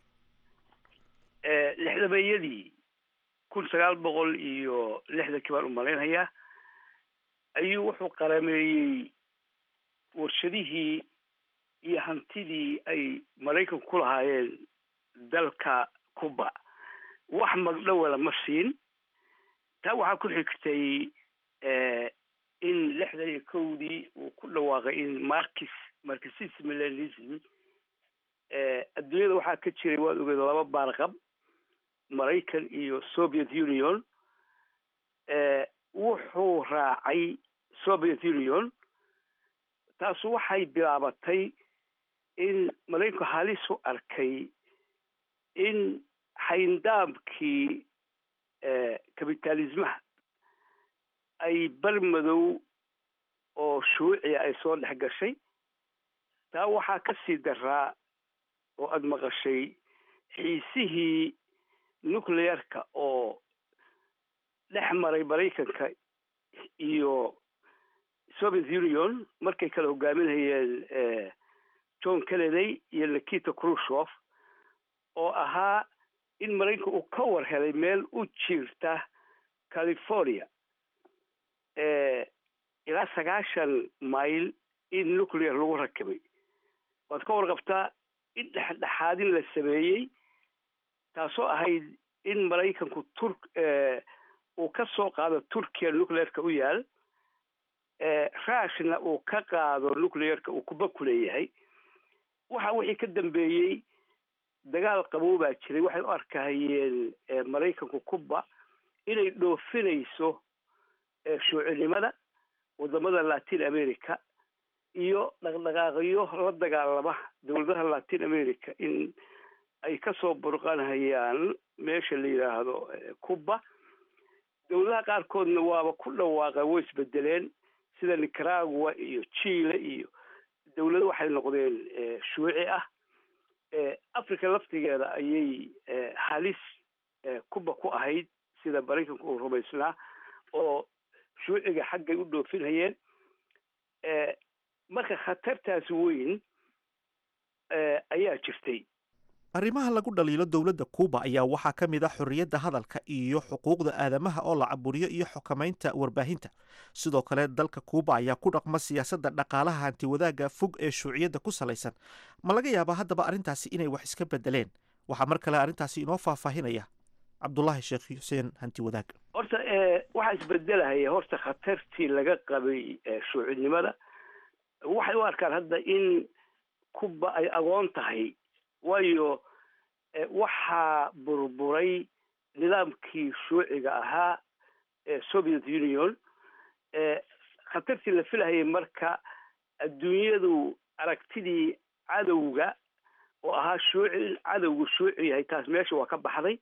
Eh, lixdameeyadii kun sagaal boqol iyo lixdankii baan u malaynayaa ayuu wuxuu qarameeyey warshadihii iyo hantidii ay maraykanku ku lahaayeen dalka cuba wax magdhowala ma siin taa waxaa ku xigtay eh, in lixdan iyo kowdii uu ku dhawaaqay in markis marxism leninism eh, adduunyada waxaa ka jiray waad ogeed laba baarqab maraykan iyo soviet union eh, wuxuu raacay soviet union taasu waxay bilaabatay in maraykanku halis u arkay in xayndaabkii eh, kapitalismaha ay bar madow oo shuuciya ay soo dhex gashay taa waxaa ka sii daraa oo aada maqashay xiisihii nuclearka oo dhex maray maraykanka iyo soviet union markay kala hogaaminayeen eh, john kennedy iyo nikita khrushchev oo ahaa in maraykanka uu ka war helay meel u jiirta california eh, ilaa sagaashan mayl in nuclear lagu rakibay waad ka warqabtaa in dhexdhexaadin la sameeyey taasoo ahayd in maraykanku tur uu ka soo qaado turkiya nuclearka u yaal rushna uu ka qaado nuclearka uu kuba ku leeyahay waxa wixii ka dambeeyey dagaal qabow baa jiray waxay u arkahayeen maraykanku kuba inay dhoofinayso shuucinimada wadamada latin america iyo dhaqdhaqaaqyo la dagaalama dowladaha latin america in ay kasoo burqanhayaan meesha la yidhaahdo cuba dowladaha qaarkoodna waaba ku dhawaaqa way isbedeleen sida nicaragua iyo chile iyo dowlado waxay noqdeen shuuci ah africa laftigeeda ayay halis cuba ku ahayd sida maraykanku uu rumaysnaa oo shuuciga xaggay u dhoofinhayeen marka khatartaas weyn ayaa jirtay arrimaha lagu dhaliilo dowladda kuuba ayaa waxaa ka mid ah xorriyadda hadalka iyo xuquuqda aadamaha oo la caburiyo iyo xukamaynta warbaahinta sidoo kale dalka kuuba ayaa ku dhaqma siyaasadda dhaqaalaha hantiwadaagga fog ee shuuciyadda ku salaysan ma laga yaabaa haddaba arrintaasi inay wax iska bedeleen waxaa mar kale arrintaasi inoo faahfaahinaya cabdulaahi sheekh xuseen hantiwadaag horta waxaa isbedelahaya horta khatartii laga qabay shuucinimada waxay u arkaan hadda in kuba ay agoon tahay waayo waxaa burburay nidaamkii shuuciga ahaa soviet union khatartii la filahayay marka adduunyadu aragtidii cadowga oo ahaa shuuci in cadowgu shuuci yahay taas meesha waa ka baxday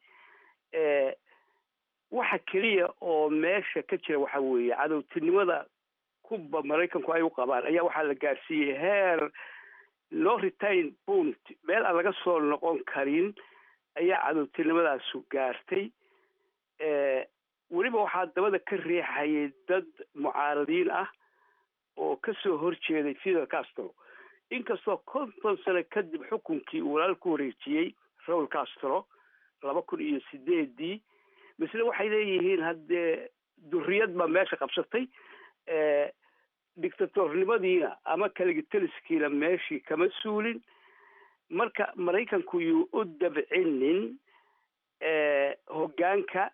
waxa keliya oo meesha ka jira waxa weeye cadowtinimada kuba maraykanku ay u qabaan ayaa waxaa la gaarsiiyey heer no retain punt meel aan laga soo noqon karin ayaa cadowtinimadaasu gaartay weliba waxaa dabada ka riixayay dad mucaaradiin ah oo kasoo horjeeday fidel castro inkastoo konton sano kadib xukunkii uu walaal ku wareejiyey raul castro laba kun iyo sideedii misle waxay leeyihiin haddee duriyad baa meesha qabsatay dictatornimadiina ama kaligitaliskiina meeshii kama suulin marka maraykanku yuu u dabcinin hoggaanka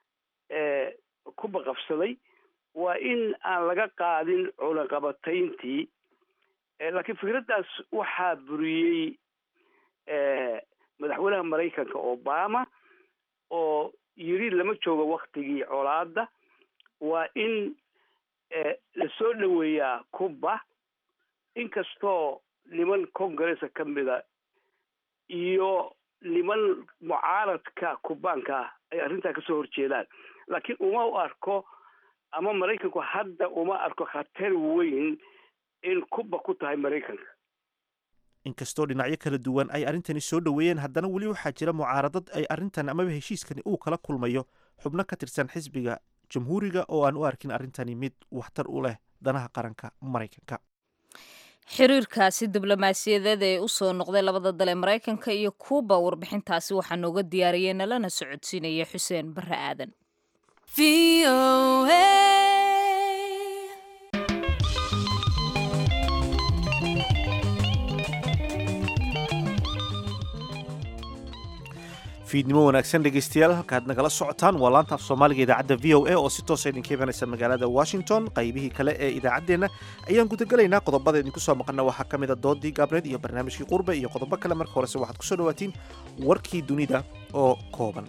kuba qabsaday waa in aan laga qaadin cunaqabatayntii laakiin fikraddaas waxaa buriyey madaxweynaha maraykanka obama oo yiri lama joogo waktigii colaada waa in lasoo dhoweeyaa cuba inkastoo niman congressa ka mida iyo niman mucaaradka kubaanka ah ay arrintaa kasoo horjeedaan laakiin uma u arko ama maraykanku hadda uma arko khatar weyn in kuba ku tahay maraykanka inkastoo dhinacyo kala duwan ay arrintani soo dhoweeyeen haddana weli waxaa jira mucaaradad ay arrintan amaba heshiiskani uu kala kulmayo xubno ka tirsan xisbiga jamhuuriga oo aan u arkin arrintani mid waxtar u leh danaha qaranka maraykanka xiriirkaasi diblomaasiyadeed ee usoo noqday labada dal ee maraykanka iyo kuuba warbixintaasi waxaa nooga diyaariyey nalana socodsiinaya xuseen bare aadan fiidnimo wanaagsan dhegeystayaal halkaad nagala socotaan waa laanta af soomaaliga idaacadda v o a oo si toosa idinka imanaysa magaalada washington qaybihii kale ee idaacaddeenna ayaan gudagelaynaa qodobada idinku soo maqana waxaa ka mid a doodii gaabneed iyo barnaamijkii qurbe iyo qodobo kale marka horese waxaad kusoo dhawaatiin warkii dunida oo kooban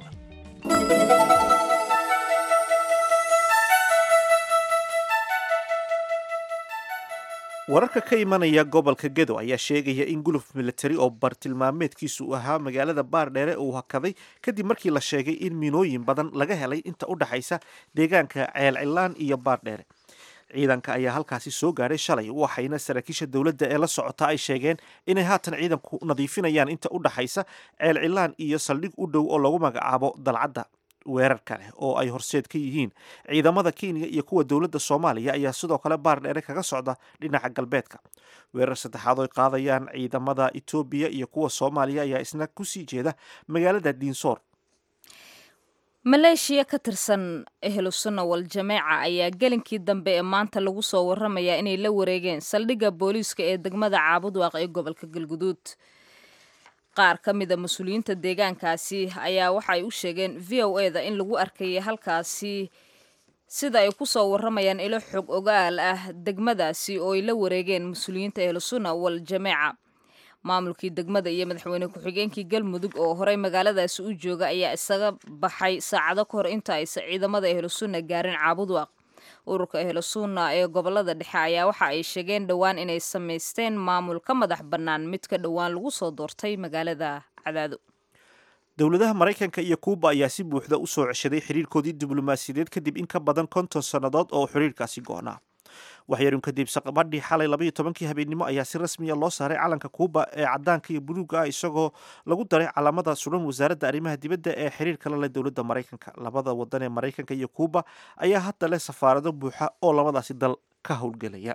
wararka ka imanaya gobolka gedo ayaa sheegaya in guluf militari oo bartilmaameedkiisu ahaa magaalada baardheere uu hakaday kadib markii la sheegay in miinooyin badan laga helay inta u dhaxaysa deegaanka ceelcilaan iyo baardheere ciidanka ayaa halkaasi soo gaadhay shalay waxayna saraakiisha dowladda ee la socota ay sheegeen inay haatan ciidanku nadiifinayaan inta u dhaxaysa ceelcilaan iyo saldhig u dhow oo lagu magacaabo dalcadda weerarka leh oo ay horseed ka yihiin ciidamada kenya iyo kuwa dowladda soomaaliya ayaa sidoo kale baardheere kaga socda dhinaca galbeedka weerar saddexaad oo ay qaadayaan ciidamada etoobiya iyo kuwa soomaaliya ayaa isna kusii jeeda magaalada diinsoor maleeshiya ka tirsan ehlusunna wal jameeca ayaa gelinkii dambe ee maanta lagu soo waramayaa inay la wareegeen saldhigga booliiska ee degmada caabudwaaq ee gobolka galguduud qaar ka mida mas-uuliyiinta deegaankaasi ayaa waxa ay u sheegeen v o e da in lagu arkayay halkaasi sida ay ku soo waramayaan ilo xog ogaal ah degmadaasi oo ay la wareegeen mas-uuliyiinta ehlusunna wal jameeca maamulkii degmada iyo madaxweyne ku-xigeenkii galmudug oo horey magaaladaasi u jooga ayaa isaga baxay saacado ka hor inta aysan ciidamada ehlusunna gaarin caabudwaaq ururka ehlusunna ee gobolada dhexe ayaa waxa ay sheegeen dhowaan inay samaysteen maamul ka madax bannaan mid ka dhowaan lagu soo doortay magaalada cadaado dowladaha maraykanka iyo kuuba ayaa si buuxda u soo ceshaday xiriirkoodii diblomaasiyadeed kadib in ka badan konton sannadood oo xiriirkaasi go'naa waxyarun kadib saqbadhii xalay labaiyo tobankii habeennimo ayaa si rasmiya loo saaray calanka kuuba ee cadaanka iyo buluuga ah isagoo lagu daray calaamada suran wasaaradda arrimaha dibadda ee xiriirka la leh dowladda maraykanka labada wadan ee maraykanka iyo kuuba ayaa hadda leh safaarado buuxa oo labadaasi dal ka howlgelaya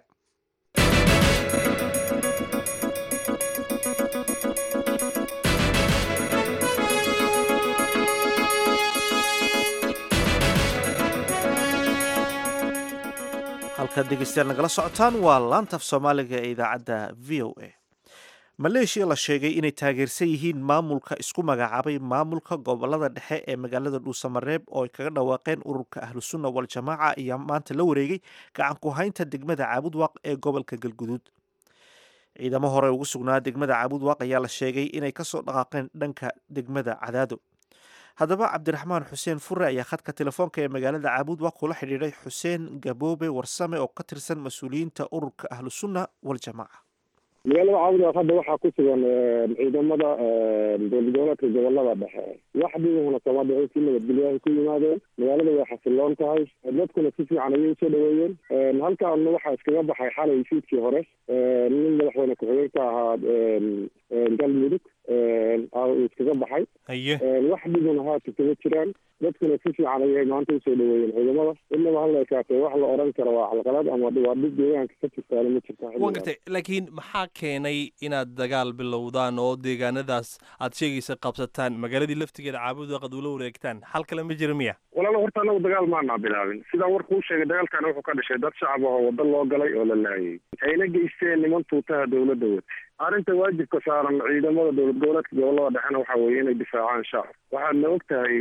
halkaad dhegeystayaal nagala socotaan waa laantaf soomaaliga ee idaacadda v o a maleeshiya la sheegay inay taageersan yihiin maamulka isku magacaabay maamulka gobolada dhexe ee magaalada dhuusamareeb oo ay kaga dhawaaqeen ururka ahlusunna wal-jamaaca ayaa maanta la wareegay gacan ku haynta degmada caabudwaaq ee gobolka galguduud ciidamo hore ugu sugnaa degmada caabudwaaq ayaa la sheegay inay kasoo dhaqaaqeen dhanka degmada cadaado haddaba cabdiraxmaan xuseen fure ayaa khadka telefoonka ee magaalada caabud waa kula xidhiidhay xuseen gaboobe warsame oo ka tirsan mas-uuliyiinta ururka ahlusunna waljamaaca magaalada caabud hadda waxaa ku sugan ciidamada dowladgoboleedka gobolada dhexe wax dhibahuna kama dhicin si nabadgelyahay ku yimaadeen magaalada way xasiloon tahay dadkuna si fiican ayay usoo dhaweeyeen halkaana waxaa iskaga baxay xalay fiidkii hore nin madaxweyne ku-xigeenka ahaa galmudug iskaga baxay wax dhibuna haata kama jiraan dadkuna si fiican ayay maanta usoo dhaweeyeen ciidamada inaba hal ekaatee wax la oran karo waa calqalad ama waa dhib deegaanka ka jirtaana ma jirta waan gartay laakiin maxaa keenay inaad dagaal bilowdaan oo deegaanadaas aad sheegaysa qabsataan magaaladii laftigeeda caabud qad ula wareegtaan xal kale ma jira miya walaalo horta anagu dagaal maanaa bilaabin sidaan warkuu sheegay dagaalkana wuxuu ka dhashay dad shacab ah oo waddo loo galay oo la laayay ayna geysteen niman tuutaha dowladda wata arrinta waajibka saaran ciidamada dowlad goboleedka gobolada dhexena waxa weeye inay difaacaan shacab waxaadna og tahay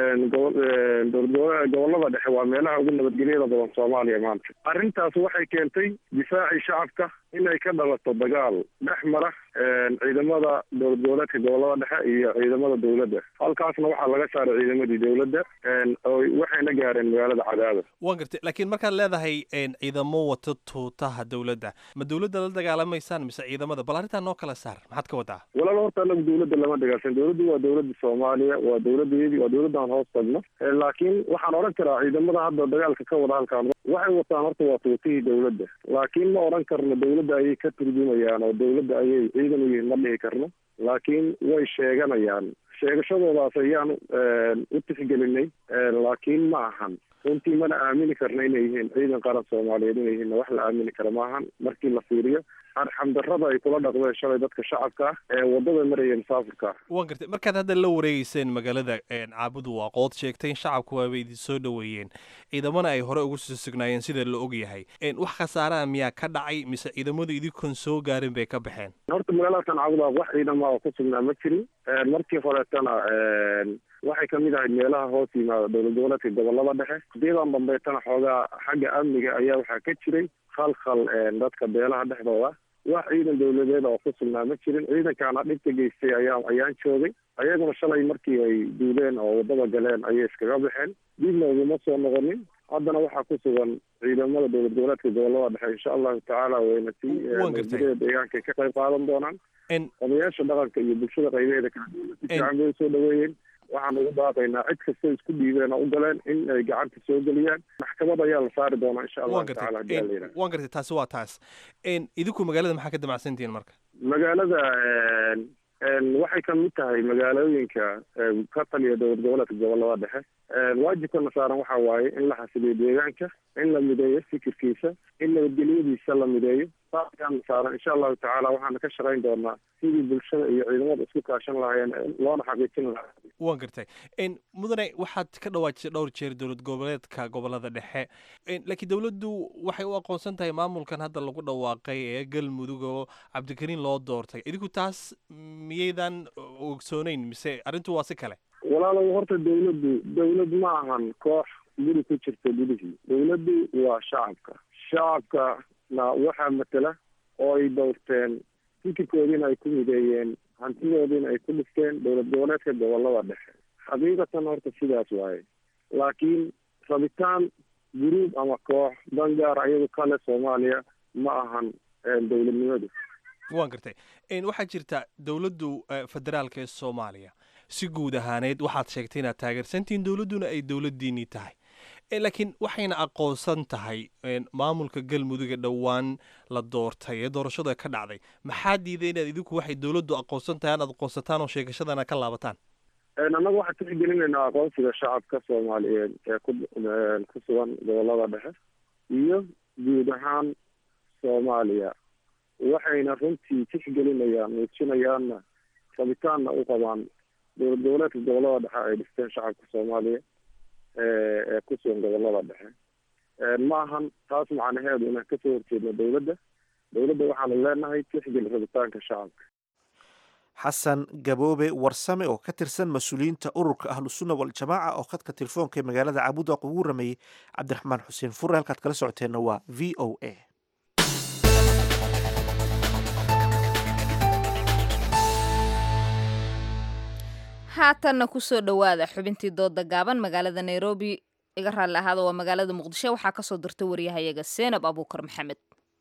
dowlad gobolada dhexe waa meelaha ugu nabadgelyada badan soomaaliya maanta arrintaas waxay keentay difaacii shacabka inay ka dhalato dagaal dhex mara ciidamada dowlad goboleedka gobolada dhexe iyo ciidamada dowladda halkaasna waxaa laga saaray ciidamadii dowladda waxayna gaareen magaalada cadaada waan gartay laakiin markaad leedahay ciidamo wata tuutaha dowladda ma dowladda la dagaalamaysaan mise ciidamada bal arrintaa noo kala saar maxaad ka wadaa walaal horta anagu dowladda lama dagaalsan dowladdu waa dowladda soomaaliya waa dowladdeedii waa dowladdan hoos tagno laakiin waxaan odhan karaa ciidamada hadda dagaalka ka wada halkaan waxay wataan horta waa tuutihii dowladda laakiin ma odhan karno dowladda ayay ka turjumayaan oo dowladda ayay ciidan u yihiin ma dhihi karno laakiin way sheeganayaan sheegashadoodaas ayaan u tixgelinay laakiin ma ahan runtii mana aamini karno inay yihiin ciidan qaran soomaaliyeed inay yihiin wax la aamini karo maahan markii la fiiriyo arxamdarrada ay kula dhaqdeen shalay dadka shacabka ah ee waddada maraya musaafirka ah waan gartay markaad hadda la wareegeyseen magaalada caabudu waa qood sheegtay in shacabku waaba idin soo dhoweeyeen ciidamana ay hore ugu soo sugnaayeen sida la og yahay wax khasaaraha miyaa ka dhacay mise ciidamadu idinkoon soo gaarin bay ka baxeen horta magaaladakan caabuda wax ciidama oo ku sugnaa ma jirin markii horeetana waxay kamid ahayd meelaha hoos yimaada dowlad goboleedka gobolada dhexe hadiyadan dambeetana xoogaa xagga amniga ayaa waxaa ka jiray khalkhal dadka beelaha dhexdooda wax ciidan dowladeed oo ku sugnaa ma jirin ciidankaana dhibka geystay ayaa ayaan joogay ayaguna shalay markii ay duuleen oo waddada galeen ayay iskaga baxeen dibna uguma soo noqonin haddana waxaa ku sugan ciidamada dowlad goboleedka gobolada dhexe insha allahu tacaala wayna si nabadgelyada deegaanka ay ka qayb qaadan doonaan odayaasha dhaqanka iyo bulshada qaybaheeda kala duwan si fiican bay usoo dhaweeyeen waxaan ugu baaqaynaa cid kastoo isku dhiibeen oo u galeen in ay gacanta soo geliyaan maxkamad ayaa la saari doonaa insha allahu tacaala hadii ala yidhaha waan gartay taasi waa taas idinku magaalada maxaa ka damacsantihiin marka magaalada waxay kamid tahay magaalooyinka ka taliya dowlad goboleedka gobolada dhexe waajibkana saaran waxa waaye in la xasiliyo deegaanka in la mideeyo fikirkiisa in nabadgelyadiisa la mideeyo saasyaana saaran insha allahu tacaala waxaana ka shaqayn doonaa sidii bulshada iyo ciidamada isku kaashan lahaayeen loona xaqiijin lahaa waan gartay mudane waxaad ka dhawaajisay dhowr jeer dowlad goboleedka gobolada dhexe laakiin dowladdu waxay u aqoonsan tahay maamulkan hadda lagu dhawaaqay ee galmudug oo cabdikariin loo doortay idinku taas miyaydan ogsooneyn mise arrintu waa si kale walaalow horta dowladdu dowlad ma ahan koox guri ku jirta gudihii dowladdu waa shacabka shacabkana waxaa matela oo ay doorteen fikirkoodiina ay ku mideeyeen hantidoodiina ay ku dhifteen dowlad goboleedka gobolada dhexe xaqiiqatan horta sidaas waaye laakiin rabitaan guruub ama koox dangaar ayadu kale soomaaliya ma ahan dowladnimadu waan gartay waxaa jirta dowladdu federaalka ee soomaaliya si guud ahaaneed waxaad sheegtay inaad taageersantihiin dowladduna ay dowladdiinii tahay laakiin waxayna aqoonsan tahay maamulka galmuduga dhowaan la doortay ee doorashada ka dhacday maxaa diiday inaad idinku waxay dowladdu aqoonsan tahay aad aqoonsataan oo sheegashadana ka laabataan annaga waxaan tixgelinaynaa aqoonsiga shacabka soomaaliyeed ee ku ku sugan gobolada dhexe iyo guud ahaan soomaaliya waxayna runtii tixgelinayaan muujinayaanna rabitaanna u qabaan dowlad goboleedka gobolada dhexe ay dhisteen shacabka soomaaliya ee ku sugan gobolada dhexe ma ahan taas macnaheedu inaan kasoo horjeedno dowladda dowladda waxaanu leenahay tixgeli rabitaanka shacabka xasan gaboobe warsame oo ka tirsan mas-uuliyiinta ururka ahlusunna waljamaaca oo khadka telefoonka ee magaalada caabudaq ugu rameeyey cabdiraxmaan xuseen fure halkaad kala socoteenna waa v o a haatanna kusoo dhowaada xubintii dooda gaaban magaalada nairobi iga raalli ahaada waa magaalada muqdisho waxaa kasoo dirta waryahayaga seenab abuukar maxamed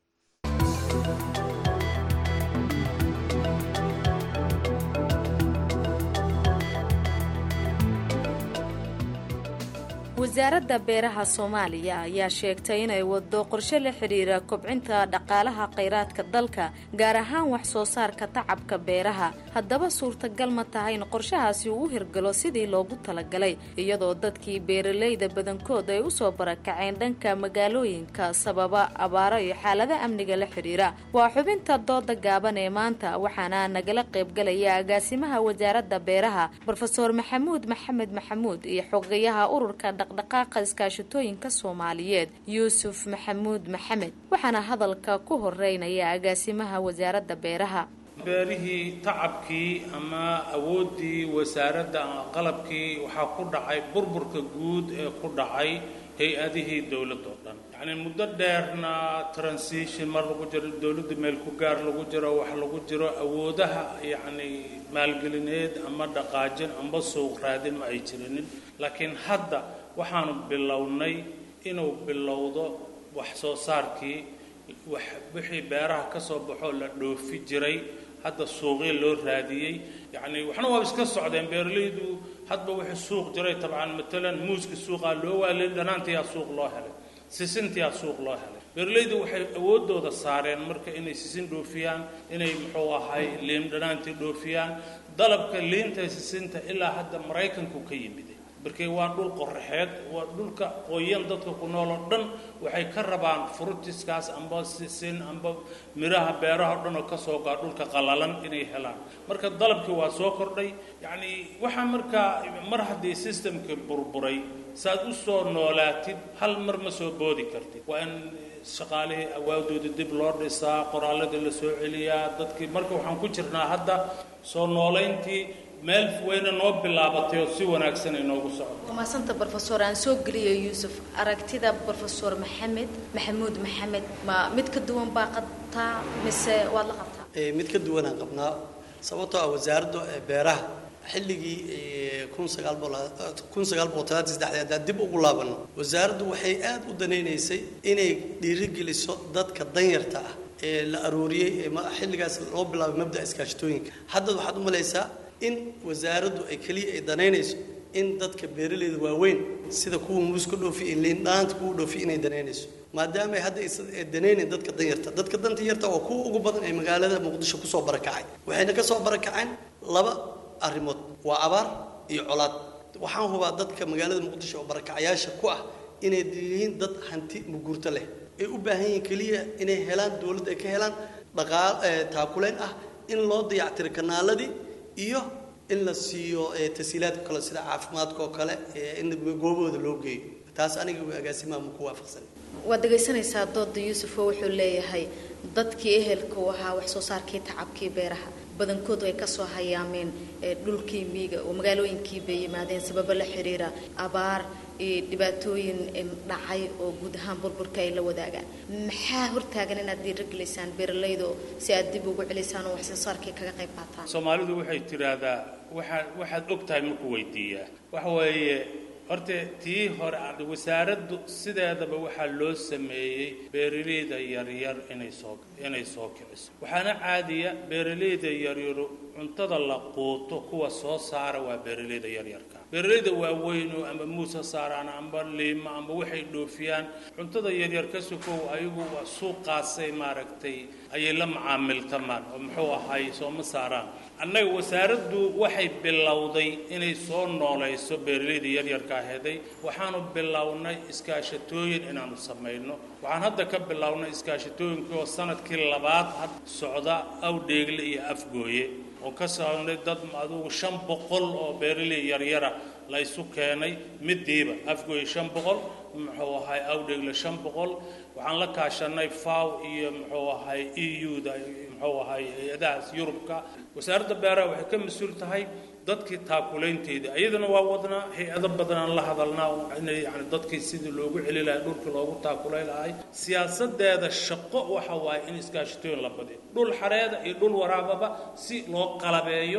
wasaaradda beeraha soomaaliya ayaa sheegtay inay wado qorshe la xidhiira kobcinta dhaqaalaha khayraadka dalka gaar ahaan wax soo saarka tacabka beeraha haddaba suurtagal ma tahay in qorshahaasi uu u hirgalo sidii loogu talagalay iyadoo dadkii beeralayda badankood ay usoo barakaceen dhanka magaalooyinka sababa abaaro iyo xaalada amniga la xidhiira waa xubinta dooda gaaban ee maanta waxaana nagala qaybgalaya agaasimaha wasaaradda beeraha brofeor maxamuud maxamed maxamuud iyo xogayaha ururka dhaqdhaqaaqa iskaashatooyinka soomaaliyeed yuusuf maxamuud maxamed waxaana hadalka ku horeynaya agaasimaha wasaaradda beeraha beerihii tacabkii ama awooddii wasaaradda qalabkii waxaa ku dhacay burburka guud ee ku dhacay hay-adihii dowladda oo dhan yacni muddo dheerna transition mar lagu jiro dowladda meel ku gaar lagu jiro wax lagu jiro awoodaha yacni maalgelineed ama dhaqaajin amba suuq raadin ma ay jirinin laakiin hadda waxaanu bilownay inuu bilowdo wax soo saarkii wax wixii beeraha ka soo baxoo la dhoofi jiray hadda suuqii loo raadiyey yacni waxna waa iska socdeen beeralaydu hadba wixii suuq jiray tabcan matalan muuska suuqaa loo waalay dhanaantiyaa suuq loo helay sisintiyaa suuq loo helay beeralaydu waxay awoodooda saareen marka inay sisin dhoofiyaan inay muxuu ahay liim dhanaantii dhoofiyaan dalabka liinta sisinta ilaa hadda maraykanku ka yimid markii waa dhul qoraxeed waa dhulka qoyan dadka ku nool oo dhan waxay ka rabaan frutiskaas amba sisin amba miraha beeraha o dhan oo ka soo gaa dhulka qalalan inay helaan marka dalabkii waa soo kordhay yacni waxaa markaa mar haddii systemkii burburay saaad u soo noolaatid hal mar ma soo boodi kartid waa in shaqaalihii awaadooda dib loo dhisaa qoraalladii la soo celiyaa dadkii marka waxaan ku jirnaa hadda soo noolayntii meel weyna noo bilaabatay oo si wanaagsan ay noogu socoto maasanta brofesor aan soo geliyo yuusuf aragtida brofesor maxamed maxamuud maxamed ma mid ka duwan baa qabtaa mise waad la qabtaa mid ka duwanaan qabnaa sababtoo ah wasaaradda beeraha xilligii kun sagaal kun sagaal boqol talaatan saddexdii haddaan dib ugu laabano wasaaraddu waxay aad u danaynaysay inay dhiirigeliso dadka danyarta ah ee la arooriyey ee xilligaas loo bilaabay mabda'a iskaashatooyinka hadda waxaad u malaysaa in wasaaraddu ay keliya ay danaynayso in dadka beeralayda waaweyn sida kuwa muuska dhoofi iyo liindhaanta kuwa dhoofi inay danaynayso maadaama ay hadda ay danaynayn dadka danyarta dadka danta yarta waa kuwa ugu badan ee magaalada muqdisho kusoo barakacay waxayna ka soo barakaceen laba arrimood waa abaar iyo colaad waxaan hubaa dadka magaalada muqdisho oo barakacayaasha ku ah inay yihiin dad hanti muguurto leh ay u baahan yihiin keliya inay helaan dowladda ay ka helaan dhaqaal taakulayn ah in loo dayactiro kanaaladii iyo in la siiyo tasiilaadka kale sida caafimaadka oo kale in goobahooda loo geeyo taas aniga agaasimaha ma ku waafaqsan waad dhegaysanaysaa dooda yuusuf oo wuxuu leeyahay dadkii ehelka u ahaa wax soo saarkii tacabkii beeraha badankoodu ay kasoo hayaameen dhulkii miiga oo magaalooyinkii bay yimaadeen sababo la xiriira abaar iyo dhibaatooyin dhacay oo guud ahaan burburka ay la wadaagaan maxaa hortaagan inaad dhiiragelaysaan beeralayda si aad dib ugu celisaan oo wax soo saarkii kaga qayb qaataan soomaalidu waxay tidhaahdaa waxaa waxaad og tahay markuu weydiiyaa waxa weeye horta tii hore wasaaraddu sideedaba waxaa loo sameeyey beeralayda yaryar inay soo inay soo kiciso waxaana caadiya beeralayda yaryaru cuntada la quuto kuwa soo saara waa beeralayda yaryarka beeralayda waaweynu ama muuse saaraan amba liima amba waxay dhoofiyaan cuntada yaryar ka sokow ayagu waa suuqaasay maaragtay ayay la macaamiltamaan oo muxuu ahay sooma saaraan annaga wasaaraddu waxay bilowday inay soo noolayso beeralayda yaryarka aheeday waxaanu bilownay iskaashatooyin inaanu samayno waxaan hadda ka bilownay iskaashatooyinkii oo sanadkii labaad had socda awdheegle iyo afgooye oo ka saabnay dad adugu shan boqol oo beeraley yaryara la isu keenay midiiba afgooye shan boqol muxuu ahay awdheegle shan boqol waxaan la kaashanay faw iyo muxuu ahay e u-da muxuu ahay hay-adahaas yurubka wasaaradda beeraha waxay ka mas-uul tahay dadkii taakulaynteeda iyadana waa wadnaa hay-ado badanaan la hadalnaa inay yani dadkii sidii loogu celi lahay dhulkii loogu taakulay lahay siyaasadeeda shaqo waxa waaye in iskaashatooyin la badiyo dhul xareeda iyo dhul waraababa si loo qalabeeyo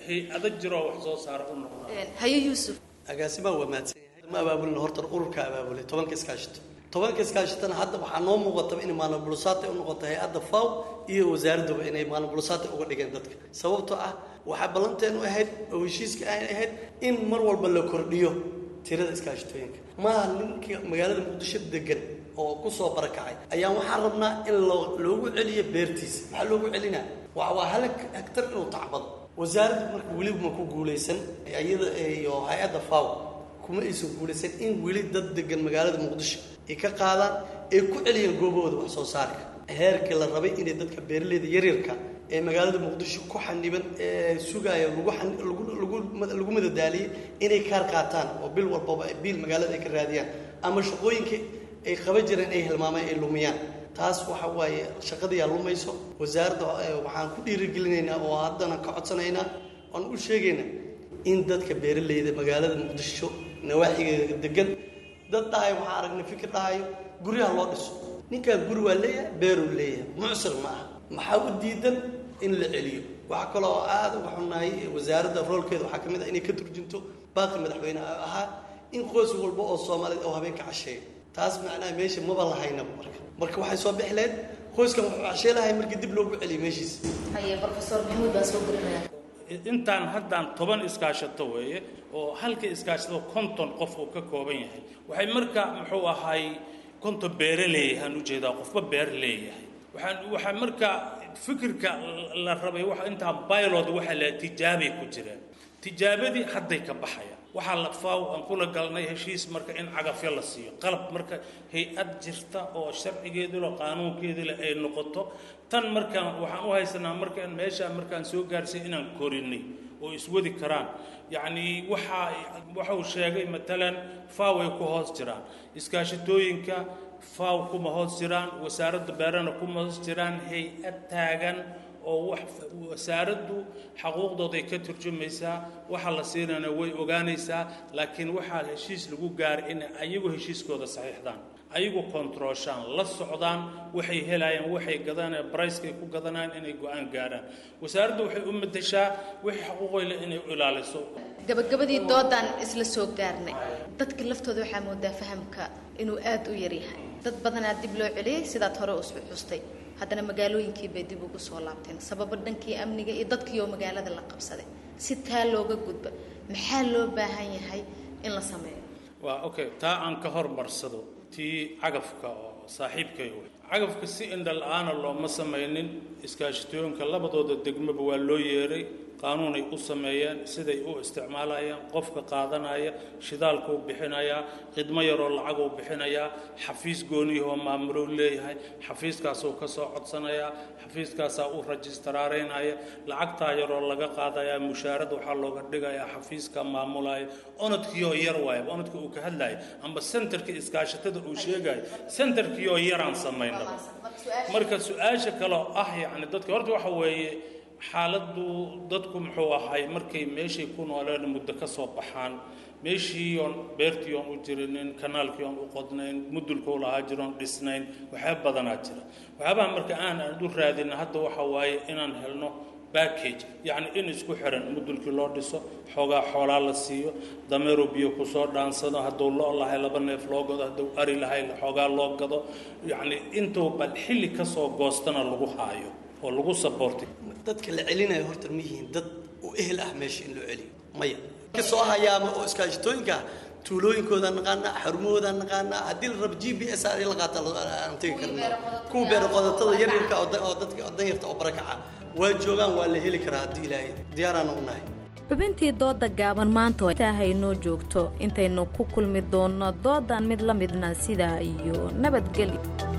hay-ado jiroo wax soo saara u noqda haye yuusuf agaasimaa waa mahadsan yahay ma abaabulin horta ururka abaabulay tobanka iskaashito tobanka iskaashitana hadda waxaa noo muuqataba inay maalmabulusaatay u noqoto hay-adda faw iyo wasaaraddaba inay maalmabulusaatay uga dhigeen dadka sababtoo ah waxaa ballanteenu ahayd oo heshiiska ay ahayd in mar walba la kordhiyo tirada iskaashitooyinka maaha ninka magaalada muqdisho degan oo ku soo barakacay ayaan waxaan rabnaa in loo loogu celiyo beertiisa maxaa loogu celinaa waa waa hal hektar inuu tacbado wasaaradda marka weliba ma ku guulaysan iyada iyo hay-adda faw kuma aysan guulaysan in weli dad degan magaalada muqdisho ay ka qaadaan ay ku celiyaan goobahooda wax soo saarka heerkii la rabay inay dadka beeraleyda yaryarka ee magaalada muqdisho ku xaniban ee sugaaya lagu xan- lagu lagu lagu madadaaliyey inay kaar qaataan oo bil walbaba biil magaalada ay ka raadiyaan ama shaqooyinka ay qaban jireen ay hilmaamaan ay lumiyaan taas waxa waaye shaqadiyaa lumayso wasaaradda eh, waxaan ku dhiirigelinaynaa oo haddana ka codsanaynaa oon u sheegaynaa in dadka beeraleyda magaalada muqdisho nawaaxigeeda degan dad dhahayo waxaan aragnay fikir dhahayo guryaha loo dhiso ninkan guri waa leeyahay beeruu leeyahay mucsir ma aha maxaa u diidan in la celiyo waxaa kaloo aada uga xunnahay wasaaradda roolkeeda waxaa ka mid ah inay ka turjunto baaqi madaxweyne ahaa in qoys walba oo soomaaliyeed oo habeenka casheeyo taas macnaha meesha maba lahaynaba marka marka waxay soo bixi lahayd qoyskan wuxuu cashee lahay markii dib loogu celiyo meeshiisa haye profesor maxamuud baa soo gelinaya intaan haddaan toban iskaashato weeye oo halka iskaashato konton qof uu ka kooban yahay waxay marka muxuu ahay konton beere leeyahaan ujeedaa qofba beer leeyahay waxaan waxaa marka fikirka la rabay waxa intaan pilot waxa la tijaabay ku jireen tijaabadii hadday ka baxayaan waxaa la faaw aan kula galnay heshiis marka in cagafyo la siiyo qalab marka hay-ad jirta oo sharcigeedu leh qaanuunkeedu leh ay noqoto tan markaan waxaan u haysanaa markaan meeshaan markaan soo gaarsiy inaan korinay oo iswadi karaan yacni waxaa waxa uu sheegay matalan faaw ay ku hoos jiraan iskaashatooyinka faaw kuma hoos jiraan wasaaradda beerana kuma hoos jiraan hay-ad taagan oo wax wasaaraddu xaquuqdooday ka turjumaysaa waxa la siinana way ogaanaysaa laakiin waxaa heshiis lagu gaaray inay ayagu heshiiskooda saxiixdaan ayagu kontrooshaan la socdaan waxay helayaan waxay gadanayaan bricekay ku gadanayaan inay go-aan gaaraan wasaaraddu waxay u madashaa wixii xaquuqoyle inay ilaaliso gabagabadii doodaan isla soo gaarnay dadka laftooda waxaa moodaa fahamka inuu aad u yaryahay dad badanaa dib loo celiyey sidaad hore u xustay haddana magaalooyinkii bay dib ugu soo laabteen sababo dhankii amniga iyo dadkii oo magaalada la qabsaday si taa looga gudba maxaa loo baahan yahay in la sameeyo waa okay taa aan ka hormarsado tii cagafka oo saaxiibkay wey cagafka si indha la-aana looma samaynin iskaashatooyinka labadooda degmaba waa loo yeeray qaanuunay u sameeyeen siday u isticmaalayaan qofka qaadanaya shidaalkuu bixinayaa khidmo yaroo lacaguu bixinayaa xafiis gooniyahoo maamulou leeyahay xafiiskaasuu ka soo codsanayaa xafiiskaasaa u rajistaraaraynaya lacagtaa yaroo laga qaadayaa mushaarada waxaa looga dhigayaa xafiiska maamulaya onodkiioo yar waaya onodka uu ka hadlaya amba sentarka iskaashatada uu sheegaya sentarkiioo yaraan samaynaba marka su-aasha kaloo ah yacni dadka horta waxa weeye xaaladdu dadku muxuu ahay markay meeshay ku nooleen muddo ka soo baxaan meeshii oon beertii oon u jirinin kanaalkii oon u qodnayn mudulkuu lahaa jiroon dhisnayn waxyaaba badanaa jira waxyaabaha marka aan aan u raadina hadda waxa waaye inaan helno backage yacni in isku xiran mudulkii loo dhiso xoogaa xoolaa la siiyo dameero biyo kusoo dhaansado hadduu lo lahay laba neef loo gado hadduu ari lahay xoogaa loo gado yacni intuu bal xilli kasoo goostana lagu haayo oo lagu saboortay dadka la celinayo horta ma yihiin dad u ehel ah meesha in loo celiyo maya ka soo hayaama oo iskaashatooyinka tuulooyinkooda naqaanaa xarumahooda naqaanaa haddii la rabo g b s in la qaata aan tegi karna kuwa beero qodatada yaryarka oo da- oo dadka oo danyarta oo barakaca waa joogaan waa la heli karaa haddii ilaahay diyaaraan u nahay xubintii dooda gaaban maanta oo intaahay noo joogto intaynu ku kulmi doonno doodan mid la midna sidaa iyo nabadgelyo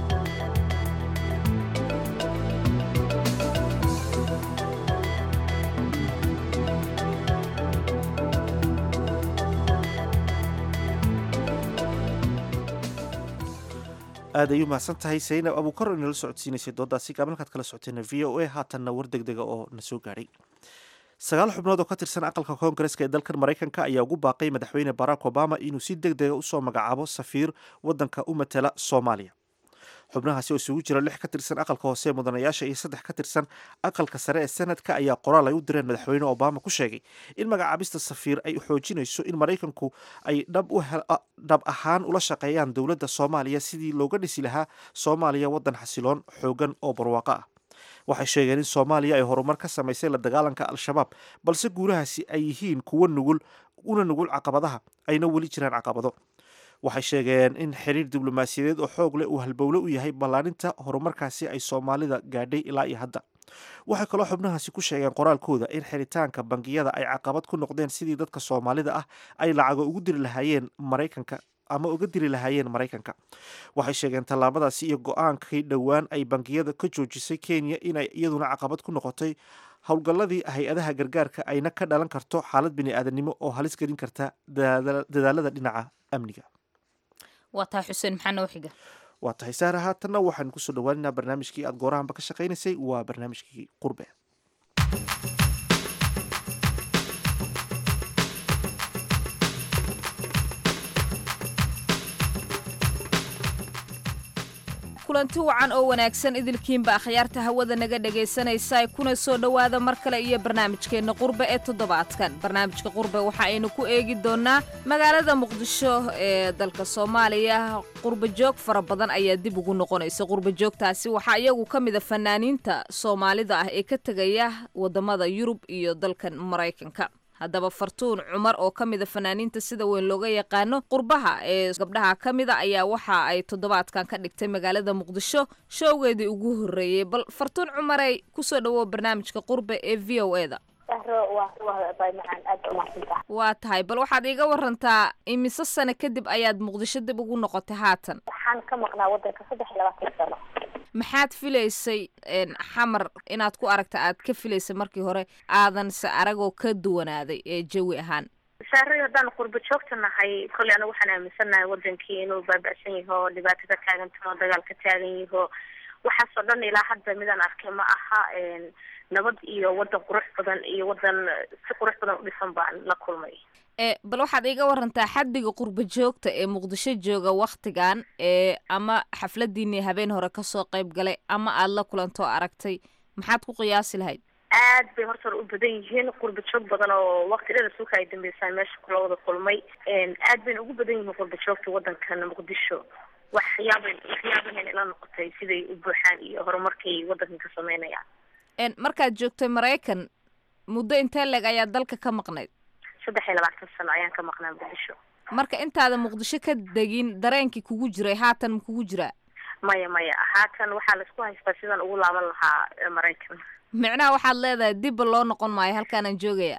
aad ay u mahadsan tahay saynab abuukar oo inala socodsiinaysay doodaasi gaaban halkaad kala socoteen v o a haatanna war deg dega oo na soo gaadhay sagaal xubnood oo ka tirsan aqalka koongareska ee dalkan maraykanka ayaa ugu baaqay madaxweyne barack obama inuu si deg dega usoo magacaabo safiir wadanka u matala soomaaliya xubnahaasi oo isugu jira lix ka tirsan aqalka hoose ee mudanayaasha iyo saddex ka tirsan aqalka sare ee senadka ayaa qoraal ay u direen madaxweyne obama ku sheegay in magacaabista safiir ay xoojinayso in maraykanku ay dhab ahaan ula shaqeeyaan dowladda soomaaliya sidii looga dhisi lahaa soomaaliya waddan xasiloon xoogan oo barwaaqo ah waxay sheegeen in soomaaliya ay horumar ka samaysay la dagaalanka al-shabaab balse guulahaasi ay yihiin kuwo nugul una nugul caqabadaha ayna weli jiraan caqabado waxay sheegeen in xiriir diblomaasiyadeed oo xoog leh uu halbowle u yahay ballaaninta horumarkaasi ay soomaalida gaadhay ilaa iyo hadda waxay kaloo xubnahaasi ku sheegeen qoraalkooda in xiritaanka bangiyada ay caqabad ku noqdeen sidii dadka soomaalida ah ay lacago ugu diri lahaayeen maraykanka ama uga diri lahaayeen maraykanka waxay sheegeen tallaabadaasi iyo go-aankii dhowaan ay bangiyada ka joojisay kenya inay iyaduna caqabad ku noqotay howlgalladii hay-adaha gargaarka ayna ka dhalan karto xaalad bini-aadanimo oo halis gelin karta dadaalada dhinaca amniga waa tahay xuseen maxaa noo xiga waa tahay saara haatanna waxaanu kusoo dhawaaninaa barnaamijkii aad goorahanba ka shaqaynaysay waa barnaamijkii qurbe kulanti wacan oo wanaagsan idilkiinba akhyaarta hawada naga dhegaysanaysa kuna soo dhowaada mar kale iyo barnaamijkeenna qurbe ee toddobaadkan barnaamijka qurbe waxa aynu ku eegi doonnaa magaalada muqdisho ee dalka soomaaliya qurba joog fara badan ayaa dib ugu noqonaysa qurba joogtaasi waxaa iyagu ka mida fanaaniinta soomaalida ah ee ka tegaya waddamada yurub iyo dalkan maraykanka haddaba fartuun cumar oo ka mida fanaaniinta sida weyn looga yaqaano qurbaha ee gabdhaha ka mida ayaa waxa ay toddobaadkan ka dhigtay magaalada muqdisho showgeedii ugu horreeyey bal fartuun cumarey kusoo dhawow barnaamijka qurbe ee v o e da waa tahay bal waxaad iiga warantaa imise sano kadib ayaad muqdisho dib ugu noqotay haatan waxaan ka maqnaa wadanka saddex iyo labaatan sano maxaad filaysay xamar inaad ku aragta aad ka filaysay markii hore aadan se aragoo ka duwanaaday ee jawi ahaan saaray haddaan qurba joogta nahay kolley anagu waxaan aaminsannahay wadankii inuu baaba'san yaho dhibaato ka taagantaho dagaal ka taagan yaho waxaasoo dhan ilaa hadda midaan arkay ma aha nabad iyo wadan qurux badan iyo wadan si qurux badan u dhisan baan la kulmay e bal waxaad iiga warantaa xaddiga qurba joogta ee muqdisho jooga wakhtigan ee ama xafladiinii habeen hore kasoo qayb galay ama aad la kulantoo aragtay maxaad ku qiyaasi lahayd aad bay horta hore u badan yihiin qurba joog badan oo waqti dheer suuka ay dambeysaan meesha kula wada kulmay aad bayna ugu badan yihiin qurba joogta wadankan muqdisho waxyaabay waxyaabahan ila noqotay siday u buuxaan iyo horumarkay wadankan ka sameynayaan markaad joogtay maraykan muddo intee leeg ayaa dalka ka maqnayd saddex iyo labaatan sano ayaan ka maqnaa muqdisho marka intaada muqdisho ka degin dareenkii kugu jiray haatan ma kugu jiraa maya maya haatan waxaa laisku haystaa sidaan ugu laaban lahaa maraykan micnaha waxaad leedahay dibba loo noqon maayo halkaanaan joogaya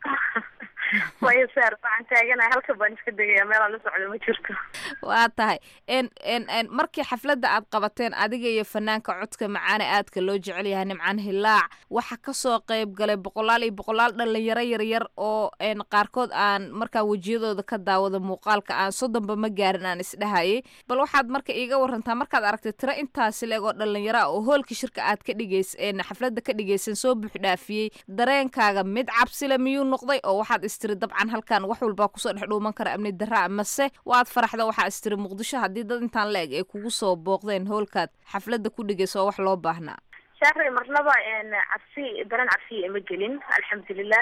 wayo saar waxaan taaganahay halka baan iska degaya meelaan la socdo ma jirto waa tahay n n n markii xafladda aad qabateen adiga iyo fanaanka codka macaane aadka loo jecel yahay nimcaan hilaac waxa kasoo qayb galay boqolaal iyo boqolaal dhalinyaro yaryar oo n qaarkood aan markaa wejiyadooda ka daawada muuqaalka aan soddonba ma gaarin aan isdhahayay bal waxaad marka iiga warantaa markaad aragtay tiro intaasi leeg oo dhalinyaro ah oo hoolka shirka aad ka dhigays xafladda ka dhigaysan soo buuxdhaafiyey dareenkaaga mid cabsile miyuu noqday oo waxaad istiri dabcan halkan wax walbaa kusoo dhex dhuuman kara amni darra mase waad faraxda waxaa istiri muqdisho haddii dad intaan la eg ay kugu soo booqdeen hoolkaad xafladda ku dhigayso oo wax loo baahnaa shaaray marnaba cabsi dareen cabsiya ima gelin alxamdulilah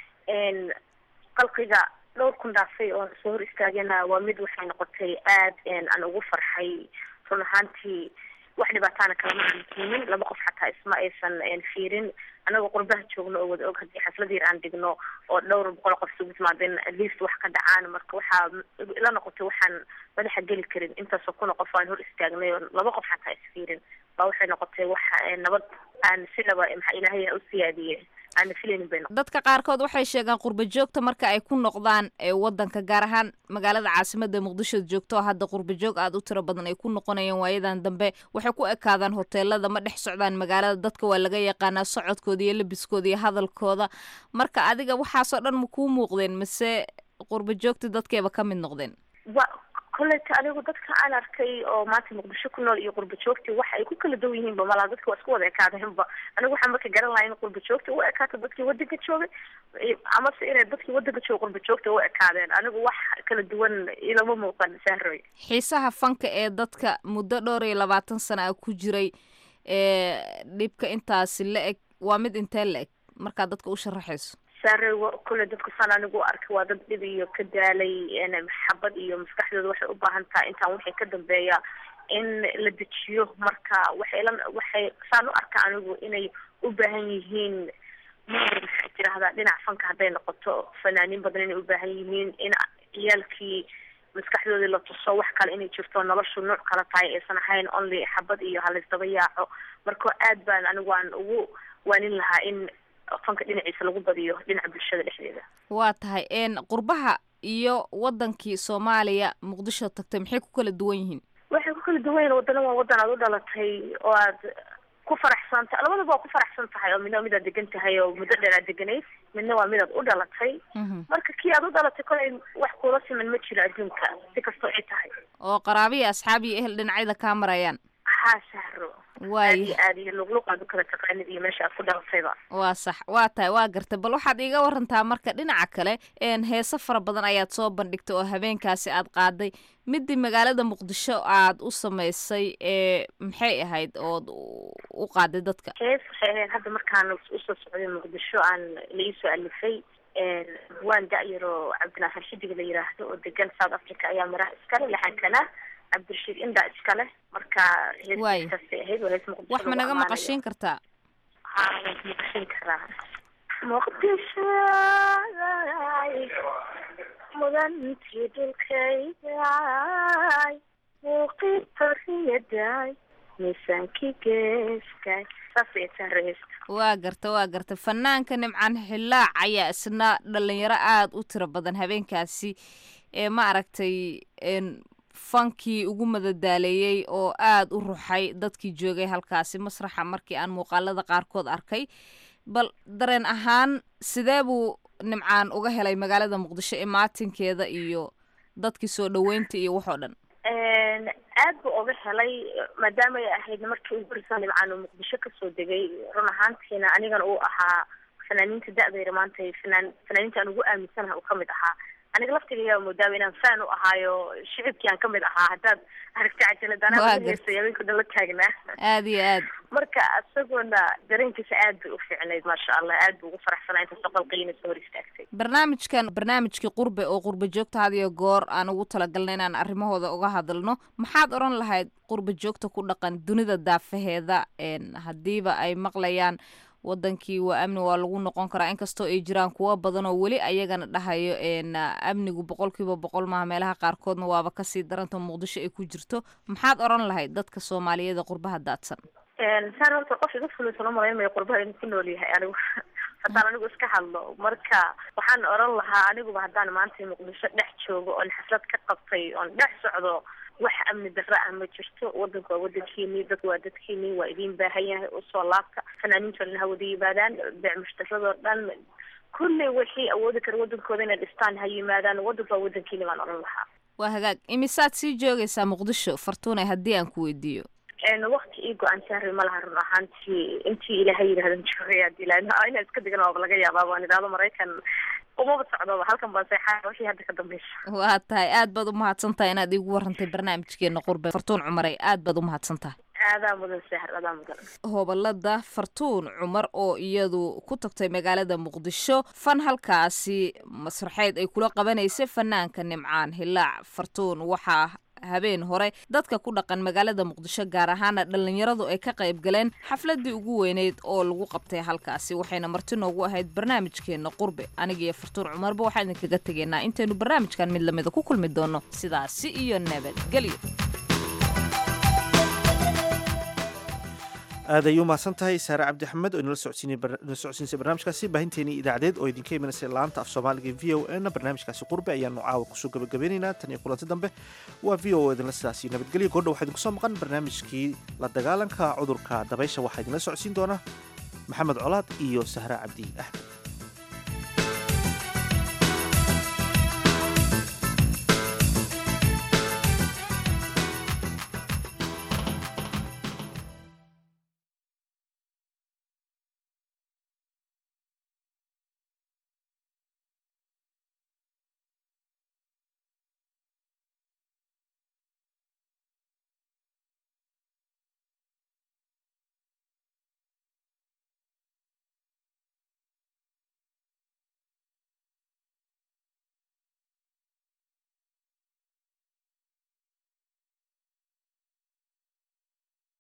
qalqiga dhowr kun dhaafay oo soo hor istaagana waa mid waxay noqotay aad aan ugu farxay run ahaantii wax dhibaataana kalama aan keenin laba qof xataa isma aysan fiirin anagoo qurbaha joogno oo wada og haddii xaflad yar aan dhigno oo dhowr boqol qof isugu timaadeen atleast wax ka dhacaan marka waxaa ila noqotay waxaan madaxa geli karin intaasoo kuna qof aan hor istaagnay oo laba qof xataa isfiirin baa waxay noqotay wax nabad aan sinaba maxaa ilaahay u siyaadiyey aana filaynin bay noqotay dadka qaarkood waxay sheegaan qurba joogta marka ay ku noqdaan ee wadanka gaar ahaan magaalada caasimada muqdisho joogto oo hadda qurba joog aad u tiro badan ay ku noqonayaan waayadan dambe waxay ku ekaadaan hoteelada ma dhex socdaan magaalada dadka waa laga yaqaanaa socodkooda iyo labiskooda iyo hadalkooda marka adiga waxaasoo dhan ma kuu muuqdeen mase qurba joogta dadkeeba ka mid noqdeen wa kolleyta anigu dadka aan arkay oo maanta muqdisho ku nool iyo qurba joogti waxa ay ku kala duwan yihiinba malaha dadka waa isku wada ekaadeenba anigu waxaan marka garan lahaa in qurba joogta u ekaato dadkii wadanka joogay amase inay dadkii wadanka jooga qurba joogta u ekaadeen anigu wax kala duwan ilama muuqan sahroy xiisaha fanka ee dadka muddo dhowr iyo labaatan sana ah ku jiray ee dhibka intaasi la eg waa mid intee la eg markaad dadka u sharaxayso sare kule dadku saan anigu arkay waa dad dhib iyo ka daalay maxabad iyo maskaxdooda waxay u baahan tahay intaan wixii ka dambeeya in la dejiyo marka waxay la waxay saan u arka anigu inay u baahan yihiin mar maxaa tirahdaa dhinac fanka hadday noqoto fanaaniin badan inay u baahan yihiin in ciyaalkii maskaxdoodii la tuso wax kale inay jirto noloshu nooc kala tahay aysan ahayn only xabad iyo halaysdaba yaaco marka aad baan anigu aan ugu waanin lahaa in fanka dhinaciisa lagu badiyo dhinaca bulshada dhexdeeda waa tahay n qurbaha iyo wadankii soomaaliya muqdisho tagtay maxay ku kala duwan yihiin waxay ku kala duwan yihiin wadana waa wadan aad u dhalatay oo aad ku faraxsan tahay labadaba waa ku faraxsan tahay oo midna waa midaad degan tahay oo muddo dheer aad deganayd midna waa midaad u dhalatay marka kii aad u dhalatay kolay wax kuula siman ma jiro adduunka si kastoo ay tahay oo qaraabiya asxaab iyo ehel dhinacyada kaa marayaan haa sahro waay aad iyo aad iyo luqluq aad u kala taqaanid iyo meesha aad ku dhalatayba waa sax waa tahay waa gartay bal waxaad iiga warantaa marka dhinaca kale n heese fara badan ayaad soo bandhigtay oo habeenkaasi aad qaaday midii magaalada muqdisho aad u samaysay ee maxay ahayd ood u qaaday dadka hees waxay ahayd hadda markaan usoo socday muqdisho aan la iisoo alifay waan da-yaro cabdinaasir xidig la yiraahdo oo degan south africa ayaa miraha iskale laxankana cabdirashiid inda iskale marka heestaasay ahayd waa hees muqdisho wax ma naga maqashiin kartaa haa waan ku maqashiin karaa muqdisho mudantii dhulkayday muuqii xorriyaday miisaankii geeskay saasay tahay heesta waa garta waa garta fanaanka nimcaan xillaac ayaa isna dhalinyaro aada u tiro badan habeenkaasi ee ma aragtay fankii ugu madadaaleeyey oo aada u ruxay dadkii joogay halkaasi masraxa markii aan muuqaalada qaarkood arkay bal dareen ahaan sidee buu nimcaan uga helay magaalada muqdisho ee maatinkeeda iyo dadkii soo dhaweynta iyo waxoo dhan aad buu oga helay maadaama ay ahayd markii ugu horeysa nimcaan uu muqdisho kasoo degay run ahaantiina anigana uu ahaa fanaaniinta da-dayra maanta fanaan fanaaniinta aan ugu aaminsanaha uu kamid ahaa aniga laftigayaa moodaaba inaan fan u ahaayo shicibkii aan kamid ahaa haddaad aragti cajalad anaa heesay habeenka dhan la taagnaa aad iyo aad marka isagoona dareenkiisa aad bay u fiicnayd maasha allah aad buu ugu faraxsanaa inta soqolqayina soo hor istaagtay barnaamijkan barnaamijkii qurbe oo qurbe joogta had iyo goor aan ugu talagalnay inaan arrimahooda uga hadalno maxaad odhan lahayd qurbe joogta ku dhaqan dunida daafaheeda haddiiba ay maqlayaan wadankii waa amni waa lagu noqon karaa inkastoo ay jiraan kuwo badan oo weli ayagana dhahayo amnigu boqolkiiba boqol maaha meelaha qaarkoodna waaba kasii daranta muqdisho ay ku jirto maxaad odhan lahayd dadka soomaaliyeeda qurbaha daadsan saan horta qof iga fulaysan u malaymayo qurbaha inuu ku nool yahay anigu haddaan anigu iska hadlo marka waxaan odhan lahaa aniguba haddaan maanta muqdisho dhex joogo oon xaflad ka qabtay oon dhex socdo wax amni darra ah ma jirto wadanku waa wadankiini dadku waa dadkiini waa idiin baahan yahay usoo laabta fanaaniinto dhan ha wada yimaadaan beec mushtaradoo dhan kulley wixii awoodi kara wadankooda inay dhistaan ha yimaadaan wadanku waa wadankiini baan odhan lahaa waa hagaag imisaad sii joogaysaa muqdisho fartuune haddii aan ku weydiiyo wakti ii go-aan sahri ma laha run ahaantii intii ilaahay yidhahdan joogay hadii la inaan iska degan waaba laga yaabaa waan idhaahdo maraykan umaba socdoba halkan baan seexaa wixii hadda ka dambaysa waa tahay aad baad umahadsan tahay inaad iigu warantay barnaamijkeena qurbe fartuun cumaray aad baad umahadsan tahay aadaa mudan sahar aadaa mudan hobalada fartuun cumar oo iyadu ku tagtay magaalada muqdisho fan halkaasi masraxeed ay kula qabanaysay fanaanka nimcaan hilaac fartuun waxaa habeen hore dadka ku dhaqan magaalada muqdisho gaar ahaana dhallinyaradu ay ka qayb galeen xafladii ugu weyneyd oo lagu qabtay halkaasi waxayna marti noogu ahayd barnaamijkeena qurbe anigiiyo fartuun cumarba waxaan idinkaga tegaynaa intaynu barnaamijkan mid lamida ku kulmi doono sidaasi iyo nabadgelyo aad ay u mahadsan tahay saare cabdi axmed oo inala socodsiinsay barnaamijkaasi baahinteenii idaacadeed oo idinka imanaysa laanta af soomaaliga v o n barnaamijkaasi qurbe ayaanu caawa kusoo gabagabeynaynaa tan iyo kulanti dambe waa v o idinla sidaas iyo nabadgelyo goordha waxaa idinku soo maqan barnaamijkii la dagaalanka cudurka dabaysha waxaa idinla socodsiin doona maxamed colaad iyo sahre cabdi axmed